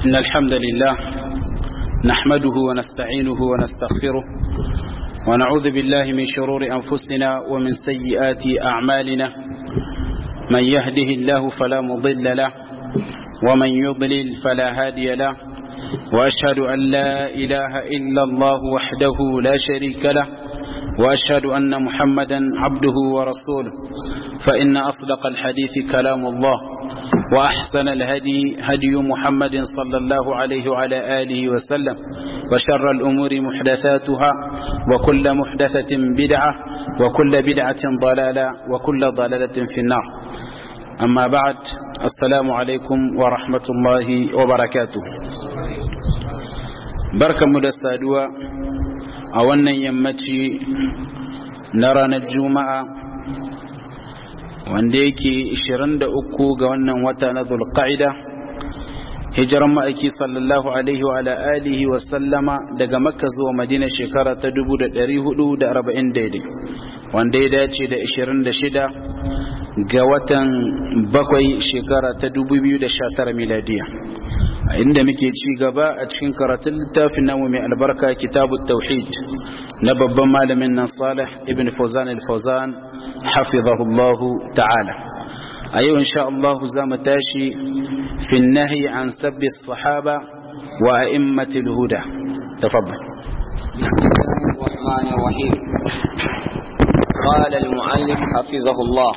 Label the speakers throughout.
Speaker 1: إن الحمد لله نحمده ونستعينه ونستغفره ونعوذ بالله من شرور أنفسنا ومن سيئات أعمالنا من يهده الله فلا مضل له ومن يضلل فلا هادي له وأشهد أن لا إله إلا الله وحده لا شريك له وأشهد أن محمدا عبده ورسوله فإن أصدق الحديث كلام الله وأحسن الهدي هدي محمد صلى الله عليه وعلى آله وسلم وشر الأمور محدثاتها وكل محدثة بدعة وكل بدعة ضلالة وكل ضلالة في النار أما بعد السلام عليكم ورحمة الله وبركاته بركة مدستادوا أولا يمتي نرى الجمعة wanda yake 23 ga wannan wata na zulqa'ida hijiran ma'aiki sallallahu alaihi wa alihi wa sallama daga makka zuwa madina shekara ta 1440 daidai wanda ya dace da 26 ga watan bakwai shekara ta 2019 miladiya a inda muke ci gaba a cikin karatun littafin namu mai albarka kitabut tauhid na babban malamin nan salih ibn fawzan al-fawzan hafizahullahu ta'ala a yau insha Allah za mu tashi fi nahi an sabbi sahaba wa a'immatil huda tafaddal
Speaker 2: الرحمن الرحيم قال المؤلف حفظه الله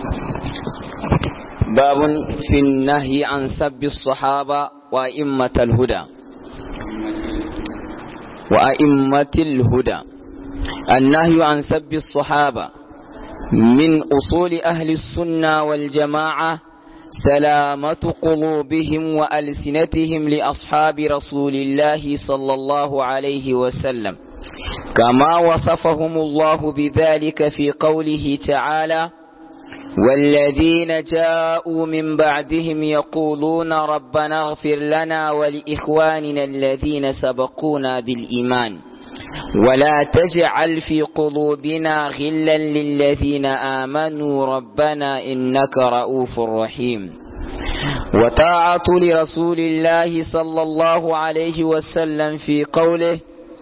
Speaker 2: باب في النهي عن سب الصحابة وأئمة الهدى وأئمة الهدى النهي عن سب الصحابة من أصول أهل السنة والجماعة سلامة قلوبهم وألسنتهم لأصحاب رسول الله صلى الله عليه وسلم كما وصفهم الله بذلك في قوله تعالى والذين جاءوا من بعدهم يقولون ربنا اغفر لنا ولإخواننا الذين سبقونا بالإيمان ولا تجعل في قلوبنا غلا للذين آمنوا ربنا إنك رؤوف رحيم وطاعة لرسول الله صلى الله عليه وسلم في قوله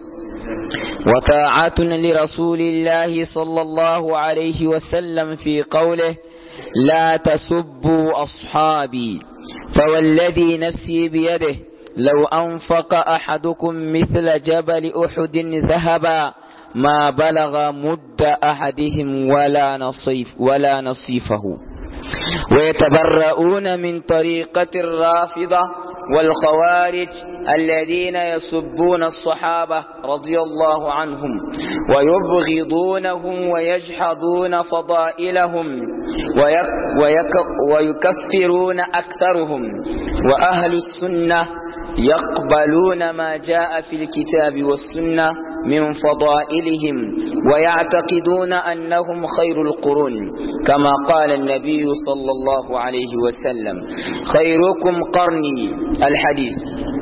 Speaker 2: وطاعة لرسول الله صلى الله عليه وسلم في قوله لا تسبوا أصحابي فوالذي نفسي بيده لو أنفق أحدكم مثل جبل أحد ذهبا ما بلغ مد أحدهم ولا نصيف ولا نصيفه ويتبرؤون من طريقة الرافضة والخوارج الذين يسبون الصحابة رضي الله عنهم ويبغضونهم ويجحدون فضائلهم ويك ويكفرون أكثرهم وأهل السنة يقبلون ما جاء في الكتاب والسنة من فضائلهم ويعتقدون أنهم خير القرون كما قال النبي صلى الله عليه وسلم خيركم قرني الحديث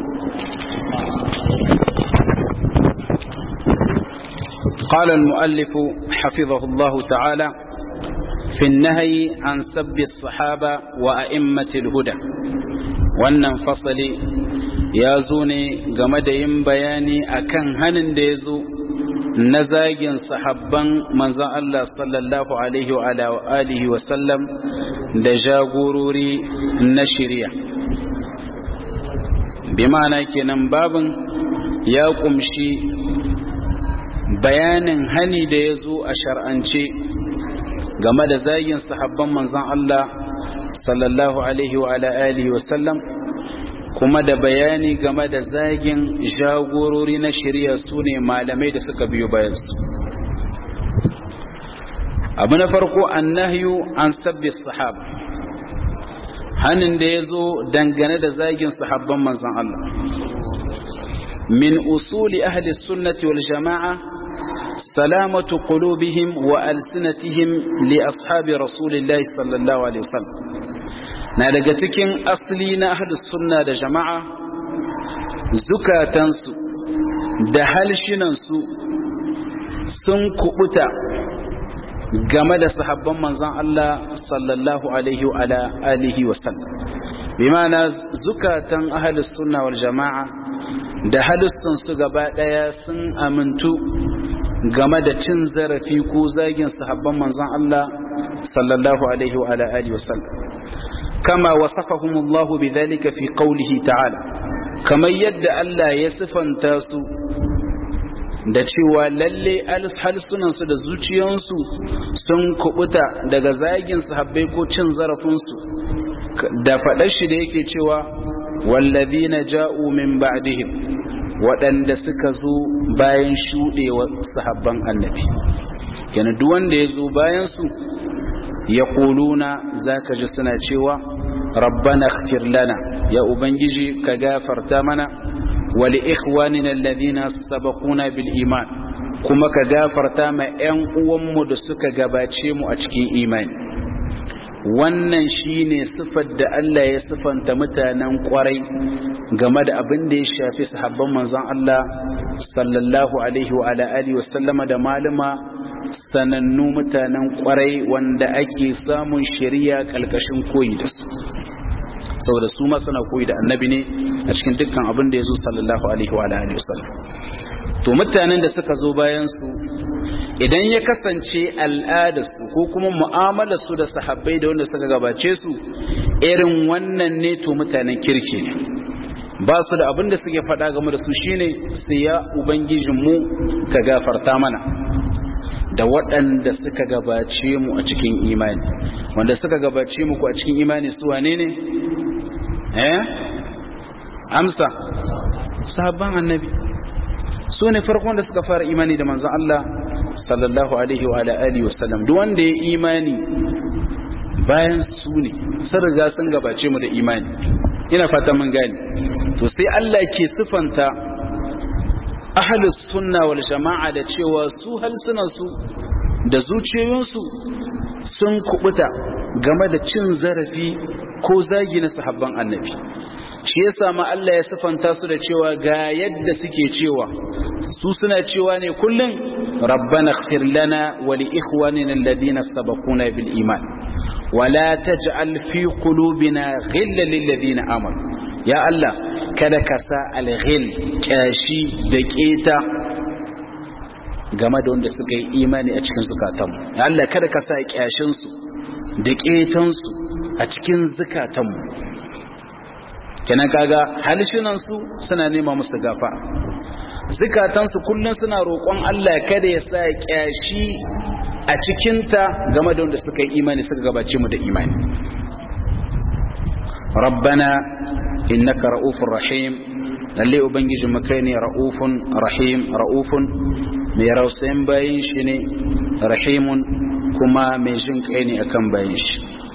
Speaker 1: قال المؤلف حفظه الله تعالى في النهي عن سب الصحابة وأئمة الهدى wannan fasali ya zo ne game da yin bayani akan hanin da ya zo na zagin sahabban manzan Allah sallallahu alaihi wa alihi wa sallam da jagorori na shirya bi ma'ana kenan babin ya kumshi bayanin hani da ya zo a shar'ance game da zagin sahabban manzan Allah sallallahu alaihi wa alihi wa sallam kuma da bayani game da zagin jagorori na shari'a su ne malamai da suka biyo bayansu abu na farko annahyu an sabbi sahaba hannun da ya zo dangane da zagin sahabban manzan Allah min usuli ahli sunnati wal jama'a salamatu qulubihim wa alsinatihim li ashabi rasulillahi sallallahu alaihi wasallam na daga cikin asali na ahlus sunna da jama'a zukatansu da halshinansu sun kubuta game da sahabban manzan Allah sallallahu alaihi wa alihi wa sallam bi ma'ana zukatan ahlus sunna wal jama'a da halistan su gaba daya sun amintu game da cin zarafi ko zagin sahabban manzon Allah sallallahu alaihi wa alihi wasallam kama wasafahumullahu bidhalika fi qawlihi ta'ala kamar yadda Allah ya sifanta su da cewa lalle halsunansu da zuciyansu sun kubuta daga zagin sahabbai ko cin zarafinsu da faɗar shi da yake cewa wallazina ja'u min ba'dihim waɗanda suka zo bayan shuɗewa sahabban annabi yana duk wanda ya zo bayan su ya kuluna zaka ji suna cewa rabbana ighfir lana ya ubangiji ka gafarta mana wali ikhwanina alladhina sabaquna bil iman kuma ka gafarta ma ƴan uwanmu da suka gabace mu a cikin imani wannan shine sifar da Allah ya sifanta mutanen kwarai game da abin da ya shafi sahabban manzon Allah sallallahu alaihi wa ala alihi wa sallama da malama sanannu mutanen kwarai wanda ake samun shari'a kalkashin koyi da su saboda su ma suna koyi da annabi ne a cikin dukkan abin da ya zo sallallahu alaihi wa alihi wasallam to mutanen da suka zo bayan su idan ya kasance al'adarsu ko kuma mu'amalarsu da sahabbai da wanda suka gabace su irin wannan ne to mutanen kirki ne ba su da abin da suke faɗa game da su shine su ya ubangijinmu ka gafarta mana da waɗanda suka gabace mu a cikin imani wanda suka gabace mu a cikin imani su wane ne eh amsa sahabban annabi su ne farkon da suka fara imani da manzon Allah sallallahu alaihi wa alihi wa sallam duk wanda ya imani bayan su ne sun riga sun gabace mu da imani ina fata mun gani to sai Allah ke sifanta ahlus sunna wal jama'a da cewa su halsunansu da zuciyoyinsu sun kubuta game da cin zarafi ko zagi na sahabban annabi shi yasa ma Allah ya sifanta su da cewa ga yadda suke cewa su suna cewa ne kullum rabbana ighfir lana wa li ikhwanina alladhina sabaquna bil iman wala taj'al fi qulubina ghillan lil ladina amanu ya Allah kada ka sa alghil kyashi da keta game da wanda suka yi imani a cikin zukatanmu ya Allah kada ka sa kyashin su da ketan su a cikin zukatanmu kenan kaga halshinan su suna nema musu gafa zukatan su kullun suna roƙon Allah kada ya sa kyashi a cikinta game da wanda suka yi imani suka gabace mu da imani rabbana innaka ra'ufur rahim lalle ubangijin mu kai ne ra'ufun rahim ra'ufun mai rausayin bayin shi ne rahimun kuma mai jin kai ne akan bayin shi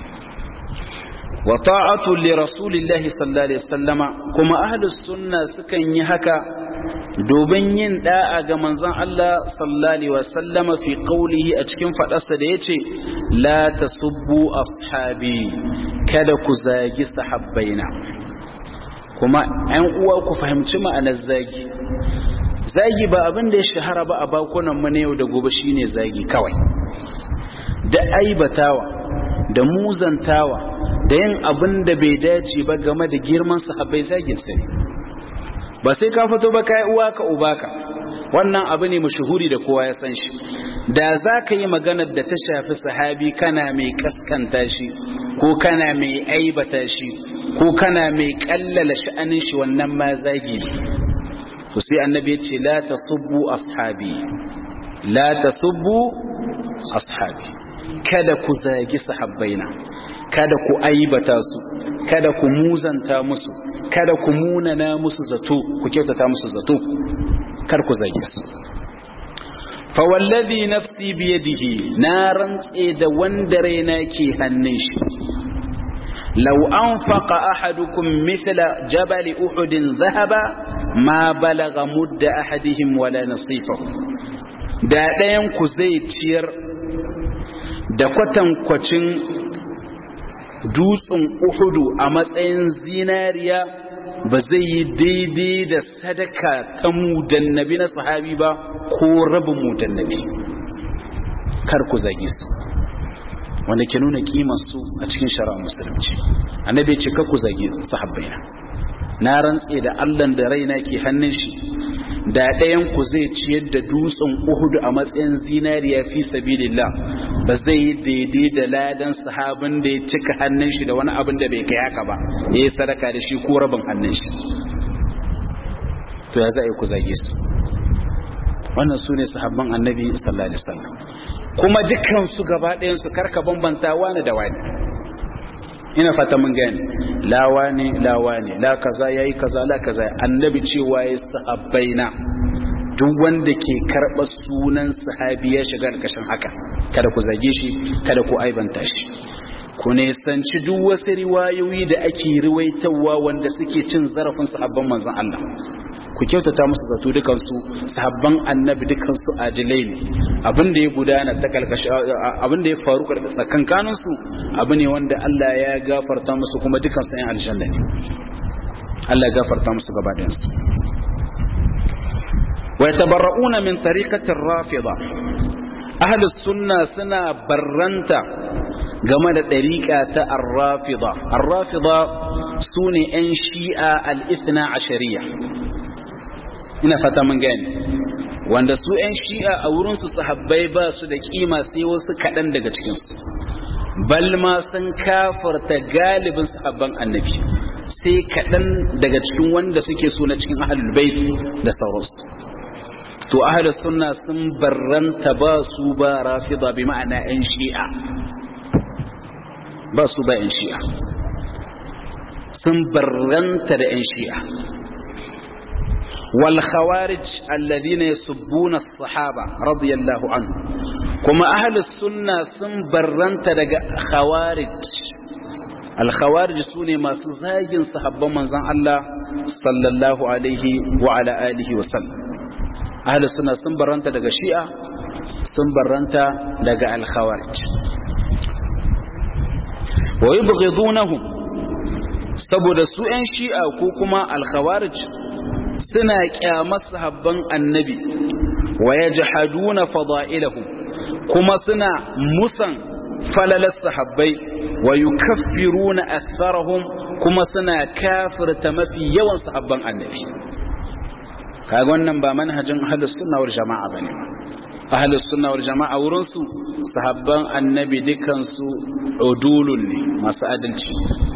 Speaker 1: wa ta'atu li rasulillahi sallallahu alaihi wasallama kuma ahlus sunna sukan yi haka domin yin da'a ga manzon Allah sallallahu alaihi wasallama fi qawlihi a cikin fadarsa da yace la tasubbu ashabi kada ku zagi sahabbaina kuma ‘yan uwa ku fahimci ma'anar zagi zagi ba abin da ya shahara ba a bakunan mu na yau da gobe shine zagi kawai da aibatawa da muzantawa da yin abin da bai dace ba game da girman sahabbai zagin sai ba sai ka fito ba kai uwa ka uba ka wannan abu ne mashuhuri da kowa ya san shi da za ka yi maganar da ta shafi sahabi kana mai kaskanta shi ko kana mai aibata shi ko kana mai kallala sha'anin shi wannan ma zagi ne to sai annabi ya ce la tasubbu ashabi la tasubbu ashabi kada ku zagi sahabbaina kada ku aibata su kada ku muzanta musu kada ku munana musu zato ku kyautata musu zato kar ku zage su fa wallazi nafsi biyadihi na rantse da wanda raina ke hannun shi law anfaqa ahadukum mithla jabal uhud dhahaba ma balagha mudda ahadihim wala nasifahu da ɗayan ku zai ciyar da kwatankwacin dutsen uhudu a matsayin zinariya ba zai yi daidai da sadaka ta mudannabi na sahabi ba ko rabin mudannabi kar ku zagi su wanda ke nuna kimar su a cikin shari'ar musulunci annabi ya ce ka ku zagi sahabbaina na rantse da Allah da raina ke hannun shi da ɗayan ku zai ciyar da dutsen Uhud a matsayin zinariya fi sabilillah ba zai yi daidai da ladan sahabin da ya cika hannun shi da wani abin da bai kai haka ba ya yi sadaka da shi ko rabin hannun shi to ya za a yi ku zage su wannan su ne sahabban annabi sallallahu alaihi wasallam kuma dukkan su gaba ɗayan su karka bambanta wani da wani ina fata mun gani la wani la wani la kaza yayi kaza la kaza annabi cewa yayi sahabbaina duk wanda ke karɓar sunan sahabi ya shiga ƙarƙashin haka kada ku zage shi kada ku aibanta shi ku nisanci duk wasu riwayoyi da ake riwaitawa wanda suke cin zarafin sahabban manzon Allah ku kyautata musu zato dukansu sahabban annabi dukansu adilai ne abin da ya gudana ta kalkashi abin da ya faru tsakankanin su abu ne wanda Allah ya gafarta musu kuma dukansu yan aljanna ne Allah ya gafarta musu gaba ɗayan su wa yatabarra'una min tariqatir rafida ahli sunna suna barranta game da ɗariƙa ta arrafida arrafida su ne 'yan shi'a al'ithna a shari'a ina fata mun gani wanda su 'yan shi'a a wurinsu sahabbai ba su da kima sai wasu kaɗan daga cikinsu balma sun kafarta galibin sahabban annabi sai kaɗan daga cikin wanda suke so na cikin ahalul bait da sauransu to ahalus sunna sun barranta ba su ba rafida bi ma'ana 'yan shi'a ba su ba 'yan shi'a sun barranta da 'yan shi'a wal khawarij alladhina yasubbuna as-sahaba radiyallahu anhu kuma ahlus sunna sun barranta daga khawarij al khawarij sune masu zagin sahabban manzon Allah sallallahu alaihi wa ala alihi wa sallam ahlus sunna sun barranta daga shi'a sun barranta daga al khawarij wa yubghidunahum saboda su ‘yan shi'a ko kuma alkhawarij suna kyamar sahabban annabi wa ya jihaduna fada'ilahum kuma suna musan falalar sahabbai wa yukaffiruna aktharahum kuma suna kafirta mafi yawan sahabban annabi kaga wannan ba manhajin ahlus sunna wal jama'a bane ahlus sunna wal jama'a wurin su sahabban annabi dukan su udulun ne masu adalci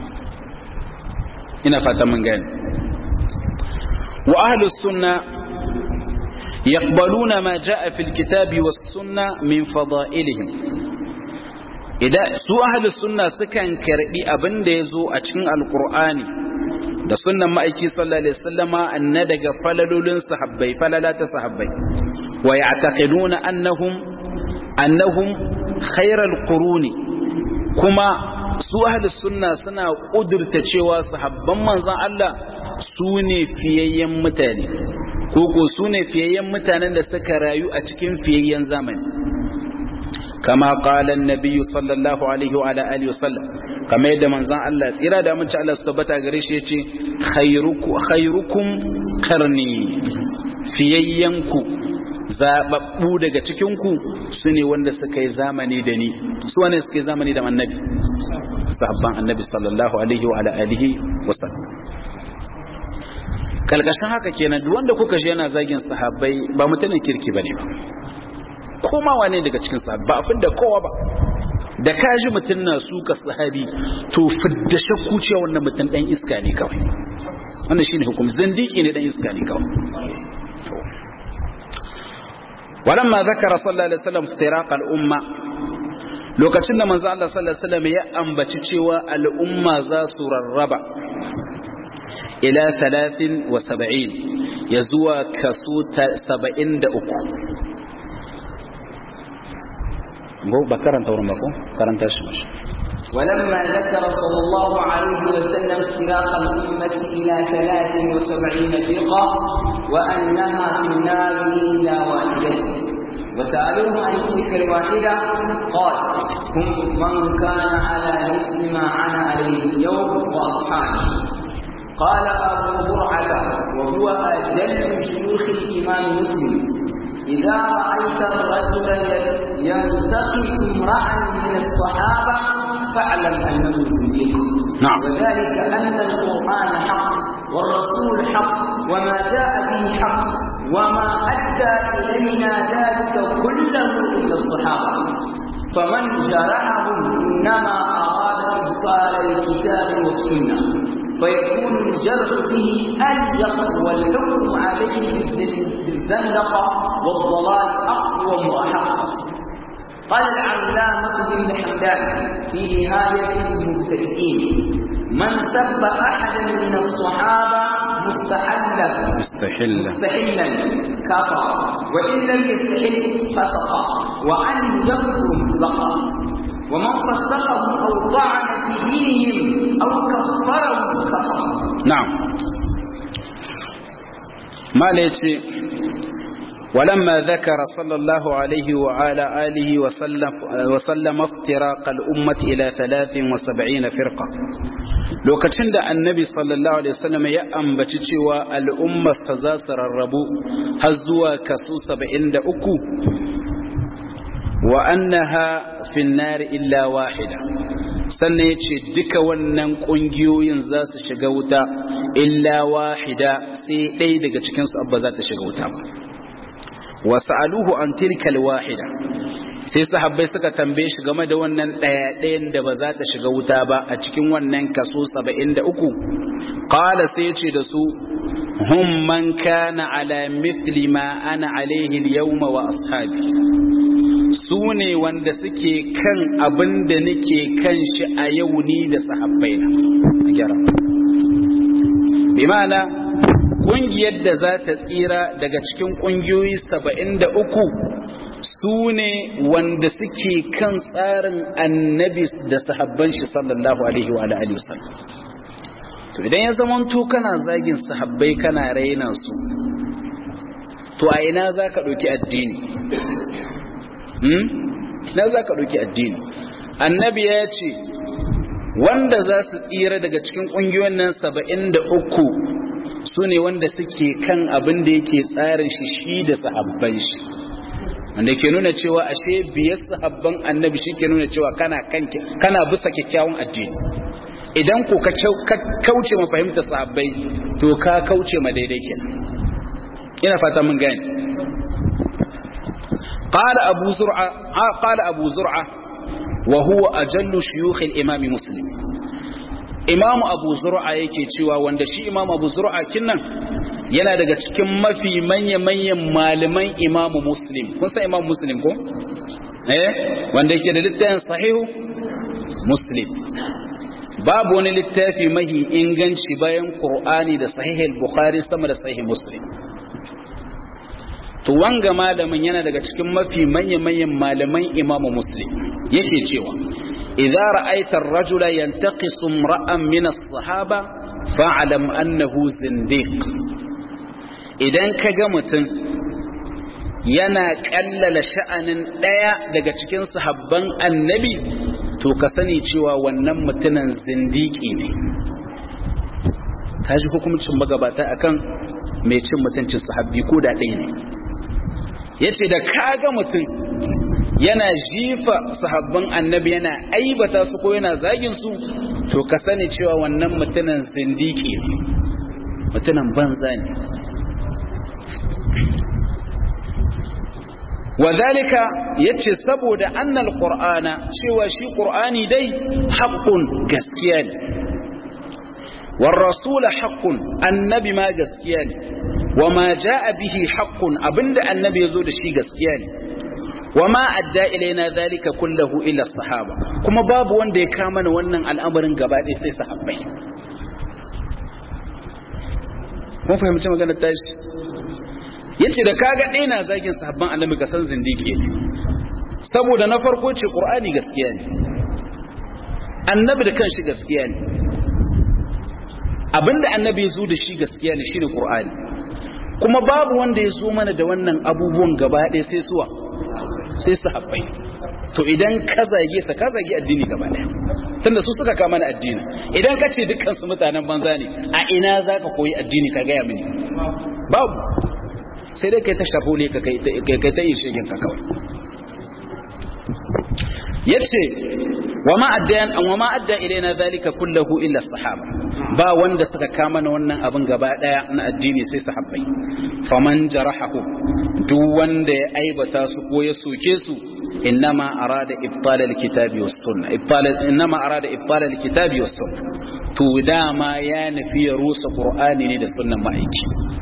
Speaker 1: ina fata mun gani wa ahlus sunna yaqbaluna ma jaa fil kitabi was sunna min fada'ilihim idan su ahlus sunna sukan karbi abin da yazo a cikin alqur'ani da sunnan ma'aiki sallallahu alaihi wasallama anna daga falalolin sahabbai falala ta sahabbai wa ya'taqiduna annahum annahum khairal quruni kuma su ahlus sunna suna kudurta cewa sahabban manzon Allah su ne fiyayyen mutane ko ko su ne fiyayyen mutanen da suka rayu a cikin fiyayyen zamani kama qala an-nabiy sallallahu alaihi wa ala alihi wasallam kama yadda manzon Allah tsira da mun Allah su tabbata gare shi yace khairukum khairukum qarni fiyayyanku zababbu daga cikinku su ne wanda suka yi zamani da ni su wane suka yi zamani da annabi sahabban annabi sallallahu alaihi wa ala alihi wasallam kalkashin haka kenan duk wanda kuka shi yana zagin sahabbai ba mutanen kirki bane ba koma wane daga cikin sahabba a fidda kowa ba da ka ji mutum na suka sahabi to fidda shakku cewa wannan mutum dan iska ne kawai wannan shine hukum zindiki ne dan iska ne kawai ولما ذكر صلى الله عليه وسلم افتراق الأمة lokacin da manzo Allah sallallahu alaihi wasallam ya ambaci cewa al'umma za su rarraba ila 73 ya zuwa kaso 73 go ba karanta wurin ba ko karanta shi mashi
Speaker 2: ولما ذكر صلى الله عليه وسلم افتراق الأمة إلى ثلاث وسبعين فرقة وأنها في النار إلا واحدة وسألوه عن تلك الواحدة قال هم من كان على مثل ما أنا عليه اليوم وأصحابي قال أبو زرعة وهو أجل شيوخ الإمام مسلم
Speaker 3: إذا رأيت الرجل ينتقص امرأ من الصحابة فاعلم أنه زنديق
Speaker 1: نعم.
Speaker 3: وذلك أن القرآن حق والرسول حق وما جاء به حق وما أدى إلينا ذلك كله إلا الصحابة فمن جرحهم إنما أراد إبطال الكتاب والسنة فيكون الجرح به أليق والحكم عليه بالزندقة والضلال أقوم وأحق قال العلامة بن حمدان في نهاية المبتدئين من سب أحدا من الصحابة مستحلا
Speaker 1: مستحلا
Speaker 3: مستحلا كفر وإن لم يستحل فسق وأن يكفر مطلقا ومن فسقهم أو طعن في دينهم أو كفرهم كفر
Speaker 1: نعم ما ليتي ولما ذكر صلى الله عليه وعلى آله وسلم, وسلم افتراق الأمة إلى ثلاث وسبعين فرقة lokacin da annabi sallallahu alaihi wasallam ya ambaci cewa al'ummarsa za su rarrabu har zuwa kaso 73 wa annaha fin nar illa wahida sannan ya ce duka wannan ƙungiyoyin za su shiga wuta illa wahida sai ɗaya daga cikinsu abba za ta shiga wuta ba wasu aluhu an tilkal wahida sai sahabbai suka tambaye shi game da wannan ɗaya ɗayan da ba za ta shiga wuta ba a cikin wannan kaso saba'in da uku ƙala sai ya ce da su hum man kana ala mithli ma ana alaihi yawma wa ashabi su ne wanda suke kan abin da nake kan shi a yau ni da sahabbai na a gyara bi ma'ana ƙungiyar da za ta tsira daga cikin ƙungiyoyi saba'in da uku su ne wanda suke kan tsarin annabi da sahabban shi sallallahu alaihi wa alihi wasallam to idan ya zama to kana zagin sahabbai kana raina su to a ina za ka ɗauki addini na za ka ɗauki addini annabi ya ce wanda za su tsira daga cikin ƙungiyoyin nan saba'in da uku su ne wanda suke kan abin da yake tsarin shi shi da sahabban shi wanda ke nuna cewa ashe biyar sahabban annabi shi ke nuna cewa kana kana bisa kyakkyawan addini idan ko ka kauce ma fahimta sahabbai to ka kauce ma daidai kenan ina fata mun gane قال أبو زرعة قال أبو زرعة وهو أجل شيوخ الإمام مسلم إمام أبو زرعة yake cewa wanda shi Imam Abu Zur'a kinnan yana daga cikin mafi manya-manyan malaman Imam Muslim kun san Imam Muslim ko eh wanda yake da littafin sahihu Muslim babu wani littafi mahi inganci bayan Qur'ani da sahih al-Bukhari sama da sahih Muslim to wanga malamin yana daga cikin mafi manya-manyan malaman imamu muslim yake cewa idza ra'aita ar-rajula yantaqisu imra'an min as-sahaba fa'lam annahu zindiq idan kaga mutum yana kallala sha'anin daya daga cikin sahabban annabi to ka sani cewa wannan mutumin zindiki ne kaji hukuncin magabata akan mai cin mutuncin sahabbi ko da ɗaya ne ya ce da kaga mutum yana jifa sahabban annabi yana aibata su ko yana zagin su to ka sani cewa wannan mutumin zindiki ne mutumin banza ne wadhalika yace saboda annal qur'ana cewa shi qur'ani dai haqqun gaskiya ne war rasul haqqun annabi ma gaskiya ne wama jaa bihi haqqun abinda annabi yazo da shi gaskiya ne wama adda ilaina zalika kullahu ila sahaba kuma babu wanda ya kama mana wannan al'amarin gaba ɗaya sai sahabbai kun fahimci maganar tashi yace da kaga ɗaya na zagin sahabban annabi ka san zindiki ne saboda na farko ce qur'ani gaskiya ne annabi da kanshi gaskiya ne abinda annabi ya zo da shi gaskiya ne shine qur'ani kuma babu wanda ya zo mana da wannan abubuwan gaba ɗaya sai suwa sai sahabbai to idan ka zage sa ka zage addini gaba ɗaya tunda su suka kama na addini idan ka ce dukkan su mutanen banza ne a ina zaka koyi addini ka gaya mini babu sai dai kai ta shafule ka kai ta yin shigin ka kawai yace wa ma addan wa ma adda ilaina zalika kullahu illa sahaba ba wanda suka kama na wannan abin gaba daya na addini sai sahabbai faman jarahahu duk wanda ya aibata su ko ya soke su innama arada ibtal alkitabi was sunna ibtal innama arada ibtal alkitabi was sunna to dama ya nufi ya rusa qur'ani ne da sunnan ma'aiki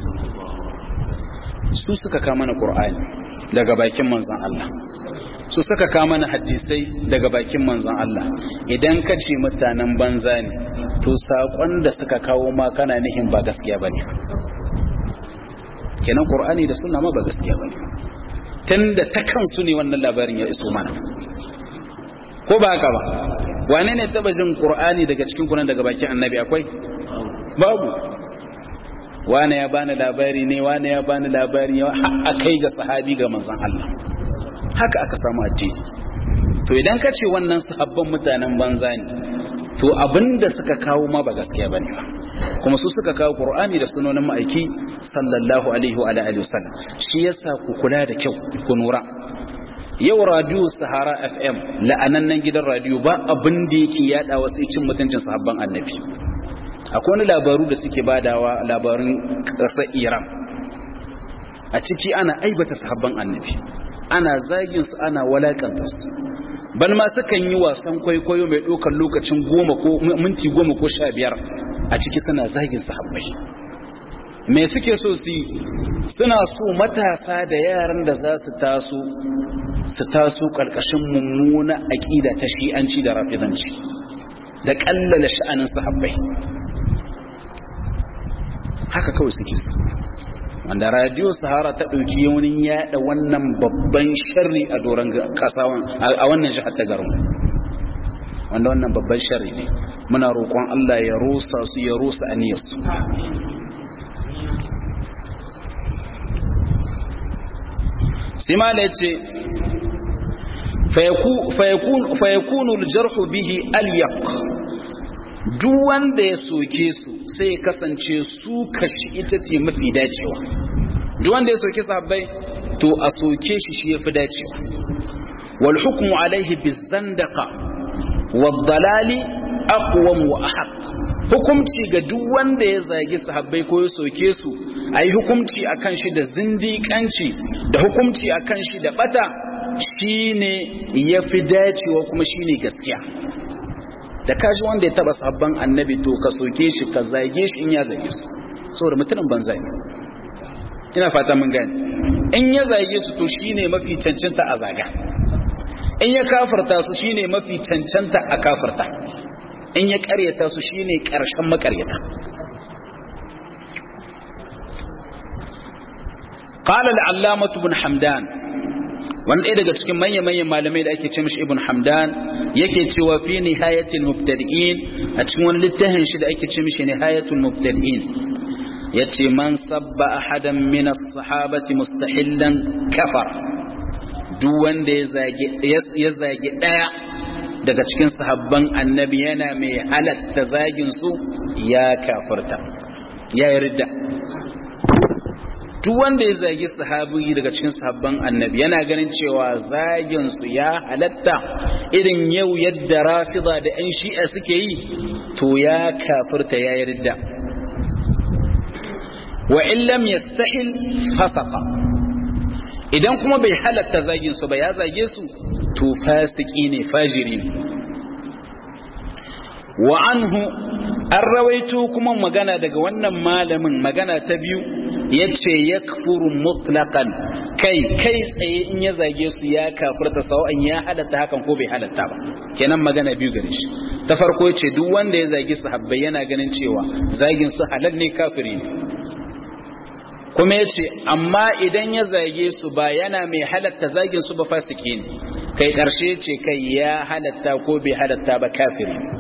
Speaker 1: su suka kama na qur'ani daga bakin manzon Allah su suka kama na hadisai daga bakin manzon Allah idan ka ce mutanen banza ne to saƙon da suka kawo ma kana nihin ba gaskiya bane kenan qur'ani da sunna ma ba gaskiya bane tunda ta kansu ne wannan labarin ya iso mana ko ba haka ba wane ne taba jin qur'ani daga cikin kunan daga bakin annabi akwai babu wane ya bani labari ne wane ya bani labari ya har kai ga sahabi ga manzon Allah haka aka samu addini to idan ka ce wannan sahabban mutanen banza ne to abinda suka kawo ma ba gaskiya bane ba kuma su suka kawo qur'ani da sunonin ma'aiki sallallahu alaihi wa alihi wasallam shi yasa ku kula da kyau ku nura yau radio sahara fm la'anannan gidan radio ba abin da yake yada wasu cin mutuncin sahabban annabi akwai wani labaru da suke badawa labarun ƙasar iran a ciki ana aibata sahabban annabi ana zagin su ana walakanta su ban ma sukan yi wasan kwaikwayo mai ɗaukar lokacin goma ko minti goma ko sha biyar a ciki suna zagin sahabbai me suke so su yi suna so matasa da yaran da za su taso su taso ƙarƙashin mummuna aƙida ta shi'anci da rafizanci da ƙallala sha'anin sahabbai haka kawai suke su wanda radio sahara ta ɗauki yaunin yaɗa wannan babban sharri a doron ƙasa a wannan jihar ta garin wanda wannan babban sharri ne muna roƙon Allah ya rusa su ya rusa aniyarsu simala ya ce fayakunu aljarhu bihi alyaq duk wanda ya soke su sai ya kasance su kashi ita ce mafi dacewa duk wanda ya soke sahabbai to a soke shi shi yafi dacewa wal hukmu alaihi bizandaqa wad dalali aqwam wa ahq hukumci ga duk wanda ya zagi sahabbai ko ya soke su ayi hukumci akan shi da zindiƙanci da hukumci akan shi da bata shine yafi dacewa kuma shine gaskiya da kaji wanda ya taba sabban annabi to ka soke shi ka zage shi in ya zage su saboda mutumin banza ne ina fata mun gane in ya zage su to shine mafi cancanta a zaga in ya kafarta su shine mafi cancanta a kafarta in ya karyata su shine karshen makaryata قال العلامة بن حمدان wani ɗaya daga cikin manya-manyan malamai da ake ce mishi ibn hamdan yake cewa fi nihayatul mubtadi'in a cikin wani littafin shi da ake ce mishi nihayatul mubtadi'in yace man sabba ahadan min as-sahabati mustahillan kafar duk wanda ya zage ya zage daya daga cikin sahabban annabi yana mai halatta zagin su ya kafirta ya yarda duk wanda ya zagi sahabi daga cikin sahabban annabi yana ganin cewa zagin su ya halatta irin yau yadda rafida da yan shi'a suke yi to ya kafirta ya yarda wa in lam yastahil fasaqa idan kuma bai halatta zagin su ba ya zage su to fasiki ne fajiri ne wa anhu an rawaito kuma magana daga wannan malamin magana ta biyu yace yakfuru mutlaqan kai kai tsaye in ya zage su ya kafirta sawa'an ya halatta hakan ko bai halatta ba kenan magana biyu gare shi ta farko yace duk wanda ya zage sahabbai yana ganin cewa zagin su halal ne kafiri ne kuma yace amma idan ya zage su ba yana mai halatta zagin su ba fasiki ne kai karshe ce kai ya halatta ko bai halatta ba kafiri ne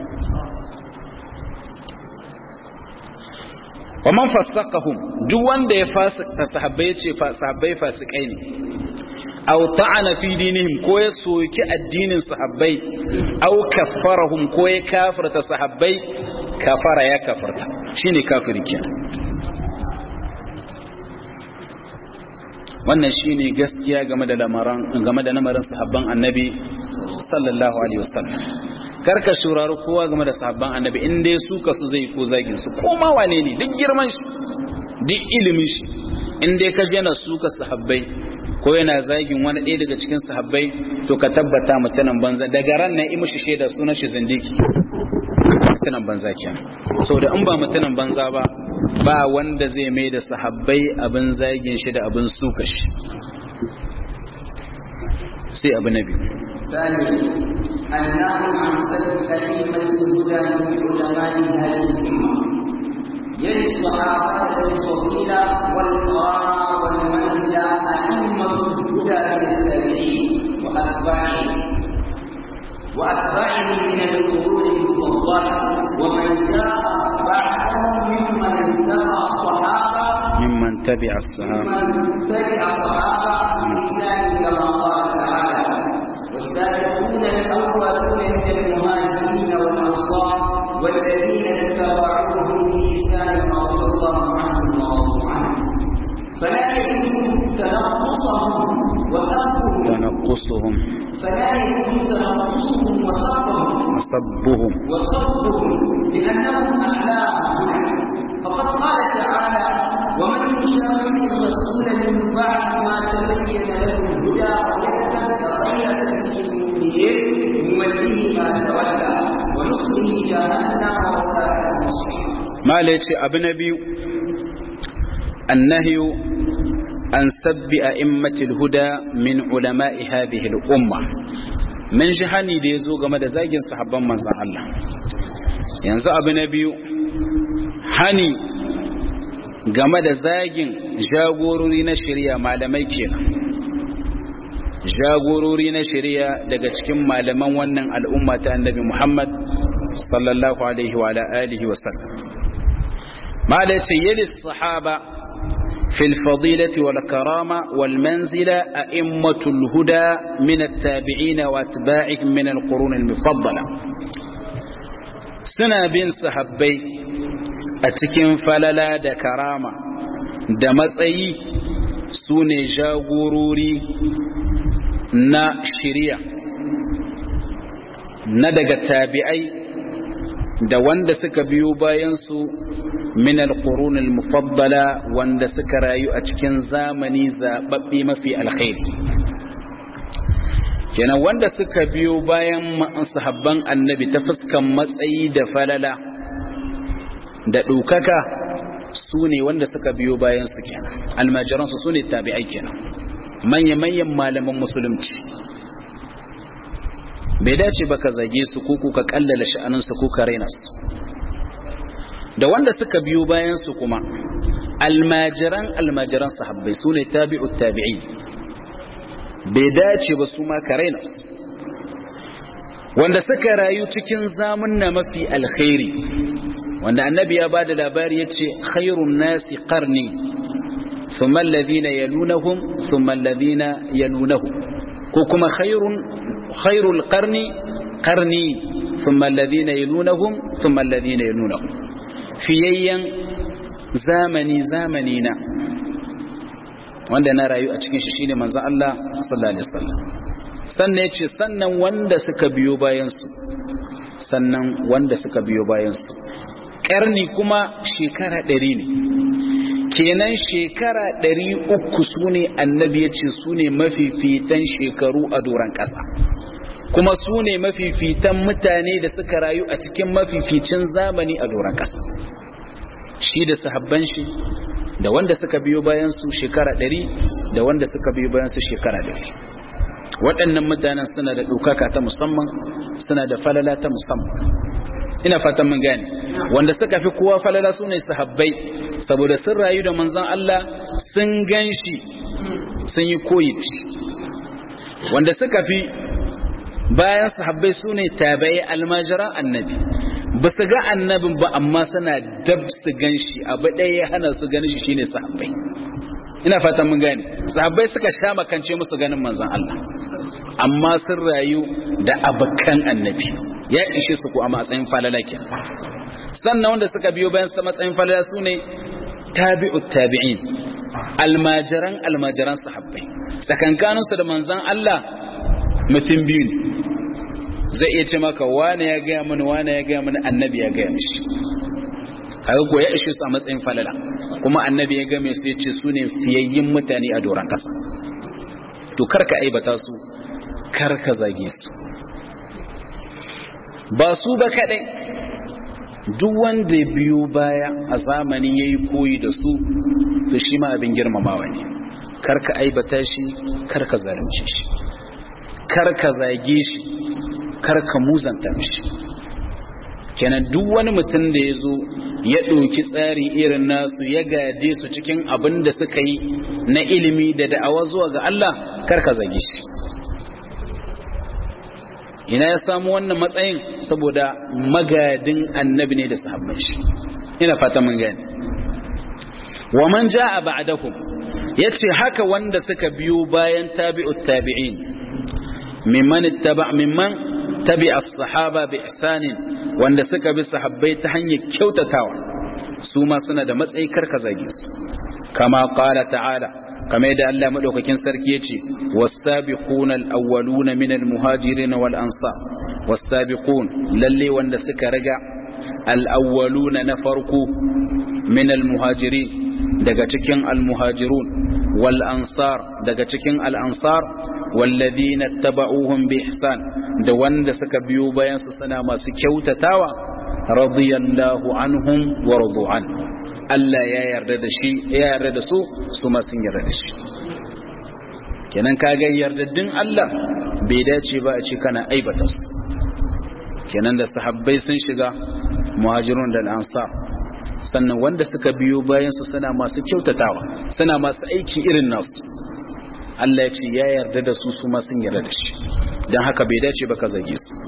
Speaker 1: wa man fasaqahum duk wanda ya fasika sahabbai yace sahabbai fasikai ne aw ta'ana fi dinihim ko ya soki addinin sahabbai aw kaffarahum ko ya kafirta sahabbai kafara ya kafarta shine kafiri kenan wannan shine gaskiya game da lamaran game da lamarin sahabban annabi sallallahu alaihi wasallam karka shurari kowa game da sahabban annabi in dai su ka su zai ko zagin su ko ma wane ne duk girman shi duk ilimin shi in dai ka jana su ka sahabbai ko yana zagin wani ɗaya daga cikin sahabbai to ka tabbata mutanen banza daga ran nan yi mishi shaida sunan shi zindiki mutanen banza kenan saboda in ba mutanen banza ba ba wanda zai mai da sahabbai abin zagin shi da abin suka shi sai abu na biyu
Speaker 3: ثانيا النهي عن سب أئمة الهدى من علماء هذه الأمة يلي الصحابة الفضيلة والقرار والمنزلة أئمة الهدى من التابعين وأتباعهم وأتباعهم من القرون المفضلة ومن جاء بعدهم ممن اتبع الصحابة
Speaker 1: ممن تبع الصحابة
Speaker 3: ممن تبع الصحابة بإحسان كما قال تعالى والسابقون الأولون من المهاجرين والأنصار والذين اتبعوهم بإحسان رضي الله عنهم ورضوا عنه فلا يجوز تنقصهم وسبهم
Speaker 1: تنقصهم
Speaker 3: فلا يجوز تنقصهم وسبهم
Speaker 1: وصبهم
Speaker 3: وصدهم لأنهم أعلاهم فقد قال تعالى ومن يشاقق الرسول من بعد ما تبين له الهدى ويتبع غير سبيل المؤمنين نوله ما تولى ونصله جهنم وساءت مصيرا
Speaker 1: ما ليتي أبو نبي النهي عن سب أئمة الهدى من علماء هذه الأمة من جهني da yazo game da zagin sahabban manzon Allah yanzu abu na biyu hani game da zagin jagorori na shari'a malamai kenan jagorori na shari'a daga cikin malaman wannan al'umma ta annabi Muhammad sallallahu alaihi wa alihi wa sallam malaci yali sahaba fil fadilati wal karama wal manzila a'immatul huda min at-tabi'in wa atba'ihim min al-qurun al-mufaddala suna bin sahabbai a cikin falala da karama da matsayi su ne jagorori na shirya na daga tabi'ai da wanda suka biyo bayansu min al-qurun al-mufaddala wanda suka rayu a cikin zamani zababbe mafi alkhairi kenan wanda suka biyo bayan sahabban annabi ta fuskan matsayi da falala da ɗaukaka su ne wanda suka biyo bayan su kenan almajiransu su ne tabi'ai kenan manya-manyan malaman musulunci bai dace ba ka zage su ko ka kallala sha'aninsu ko ka raina su da wanda suka biyo bayan su kuma almajiran almajiran sahabbai su ne tabi'ut tabi'i bai dace ba su ma ka raina su wanda suka rayu cikin zamunna mafi alkhairi wanda annabi ya bada labari yace khairun nasi qarni thumma alladhina yalunahum thumma alladhina yalunahum ko kuma khairun khairul qarni qarni thumma alladhina yalunahum thumma alladhina yalunahum fiyayyan zamani zamani na wanda na rayu a cikin shi shine manzon Allah sallallahu alaihi wasallam sannan yace sannan wanda suka biyo bayan su sannan wanda suka biyo bayan su karni kuma shekara ɗari ne kenan shekara ɗari uku su ne annabi ya ce su ne mafifitan shekaru a doron ƙasa kuma su ne mafifitan mutane da suka rayu a cikin mafificin zamani a doron ƙasa shi da sahabban shi da wanda suka biyo bayan su shekara ɗari da wanda suka biyo bayan su shekara ɗari waɗannan mutanen suna da ɗaukaka ta musamman suna da falala ta musamman ina fatan mun gane wanda suka fi kowa falala su ne sahabbai saboda sun rayu da manzon Allah sun gan shi sun yi koyi da shi wanda suka fi bayan sahabbai su ne tabai almajiran annabi ba su ga annabin ba amma suna dab su gan shi abu ɗaya ya hana su ganin shi shine sahabbai ina fatan mun gane sahabbai suka sha makance musu ganin manzon Allah amma sun rayu da abakan annabi ya ishe su ku a matsayin falala ke sannan wanda suka biyo bayan su matsayin falala su ne tabi'ut tabi'in almajiran almajiran sahabbai tsakankaninsu da manzan Allah mutum biyu ne zai iya ce maka wane ya gaya mini wane ya gaya mini annabi ya gaya mishi kaga ko ya ishe su a matsayin falala kuma annabi ya game su yace su ne fiyayyin mutane a doron kasa to karka aibata su karka zage su ba su ba kadai duk wanda biyu baya a zamani yayi koyi da su to shi ma abin girmamawa ne karka aibata shi karka zalunce shi karka zage shi karka muzanta mishi kenan duk wani mutum da ya zo ya ɗauki tsari irin nasu ya gade su cikin abin da suka yi na ilimi da da'awa zuwa ga Allah karka zage shi ina ya samu wannan matsayin saboda magadin annabi ne da sahabban shi ina fata mun gani wa man jaa ba'dahum yace haka wanda suka biyo bayan tabi'ut tabi'in mimman ittaba mimman tabi as-sahaba bi ihsanin wanda suka bi sahabbai ta hanyar kyautatawa su ma suna da matsayi karka zage su kama qala ta'ala kamar yadda Allah madaukakin sarki yace was-sabiquna al-awwaluna min al-muhajirin wal ansar was-sabiqun lalle wanda suka riga al-awwaluna na farko min al-muhajirin daga cikin al-muhajirun wal ansar daga cikin al-ansar والذين اتبعوهم بإحسان da wanda suka biyo bayan su suna masu kyautatawa radiyallahu anhum wa radu an Allah ya yarda da shi ya yarda da su su ma sun yarda da shi kenan kaga yardaddin Allah bai dace ba a ce kana aibata su kenan da sahabbai sun shiga muhajirun da ansar sannan wanda suka biyo bayan su suna masu kyautatawa suna masu aiki irin nasu Allah ya ce ya yarda da su su ma sun yarda da shi don haka bai dace ba ka zage su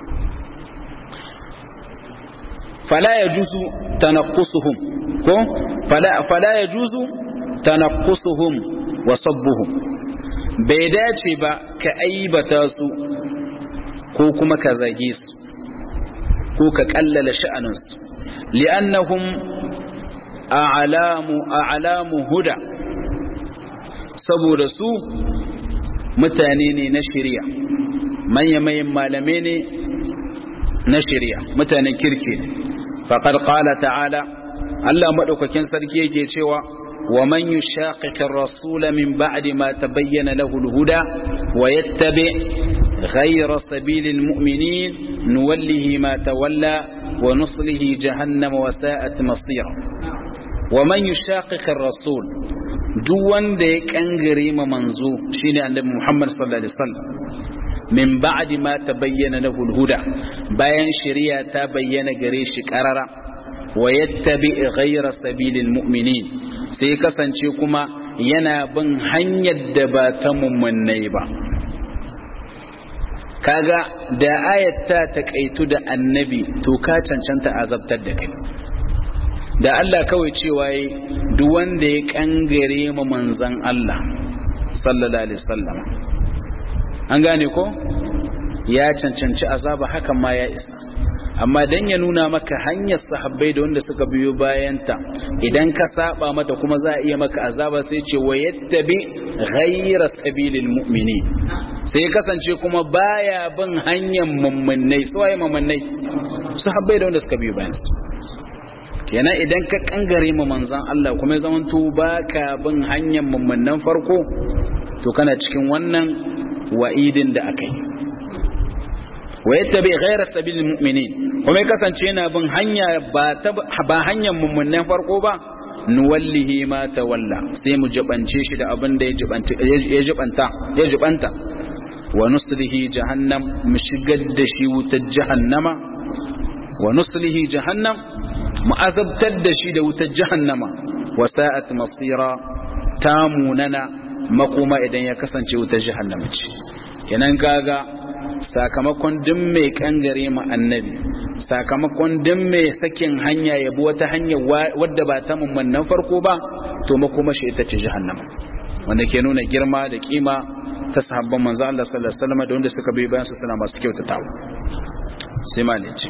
Speaker 1: fala ya juzu tanaqqusuhum ko fala fala ya juzu tanaqqusuhum wa sabbuhum bai dace ba ka aibata su ko kuma ka zage su ko ka kallala sha'anin su li'annahum a'lamu a'lamu huda saboda su mutane ne na shirya manya-manyan malamai ne na shirya mutanen kirki ne faƙar ƙala ta'ala Allah maɗaukakin sarki yake cewa wa man yushaqiqir rasula min ba'di ma tabayyana lahu al-huda wa yattabi ghayra sabilil mu'minin nuwallihi ma tawalla wa nuslihi jahannama wa sa'at masira wa man yushaqiqir rasul duk wanda ya kangare ma manzo shine annabi Muhammad sallallahu alaihi wasallam min ba'di ma tabayyana lahu al-huda bayan shari'a ta bayyana gare shi karara wa yattabi ghayra sabilil mu'minin sai kasance kuma yana bin hanyar da ba ta mummunai ba kaga da ayat ta takaitu da annabi to ka cancanta azabtar da kai da Allah kawai cewa yi duk wanda ya kangare ma manzan Allah sallallahu alaihi wasallam an gane ko ya cancanci azaba hakan ma ya isa amma dan ya nuna maka hanyar sahabbai da wanda suka biyo bayanta idan ka saba mata kuma za a iya maka azaba sai ce wa yattabi ghayra sabilil mu'mini sai kasance kuma baya bin hanyar mummunai su waye mummunai sahabbai da wanda suka biyo bayansu kenan idan ka kangare ma manzan Allah kuma zaman to baka bin hanyar mummunan farko to kana cikin wannan wa'idin da aka yi wa yattabi ghayra sabilil mu'minin kuma ya kasance yana bin hanya ba ta ba hanyar mummunan farko ba nuwallihi ma tawalla sai mu jibance shi da abin da ya jibanta ya jibanta ya jibanta wa nuslihi jahannam mu shigar da shi wutar jahannama wa nuslihi jahannam mu azabtar da shi da wutar jahannama wa sa'at masira ta munana makoma idan ya kasance wutar jahannama ce kenan kaga sakamakon duk mai kangare ma annabi sakamakon duk mai sakin hanya ya bi wata hanya wadda ba ta mummunan farko ba to makoma shi ita ce jahannama wanda ke nuna girma da kima ta sahabban manzo Allah sallallahu alaihi wasallam da wanda suka bi bayan su suna masu kyautatawa sai ma ne ce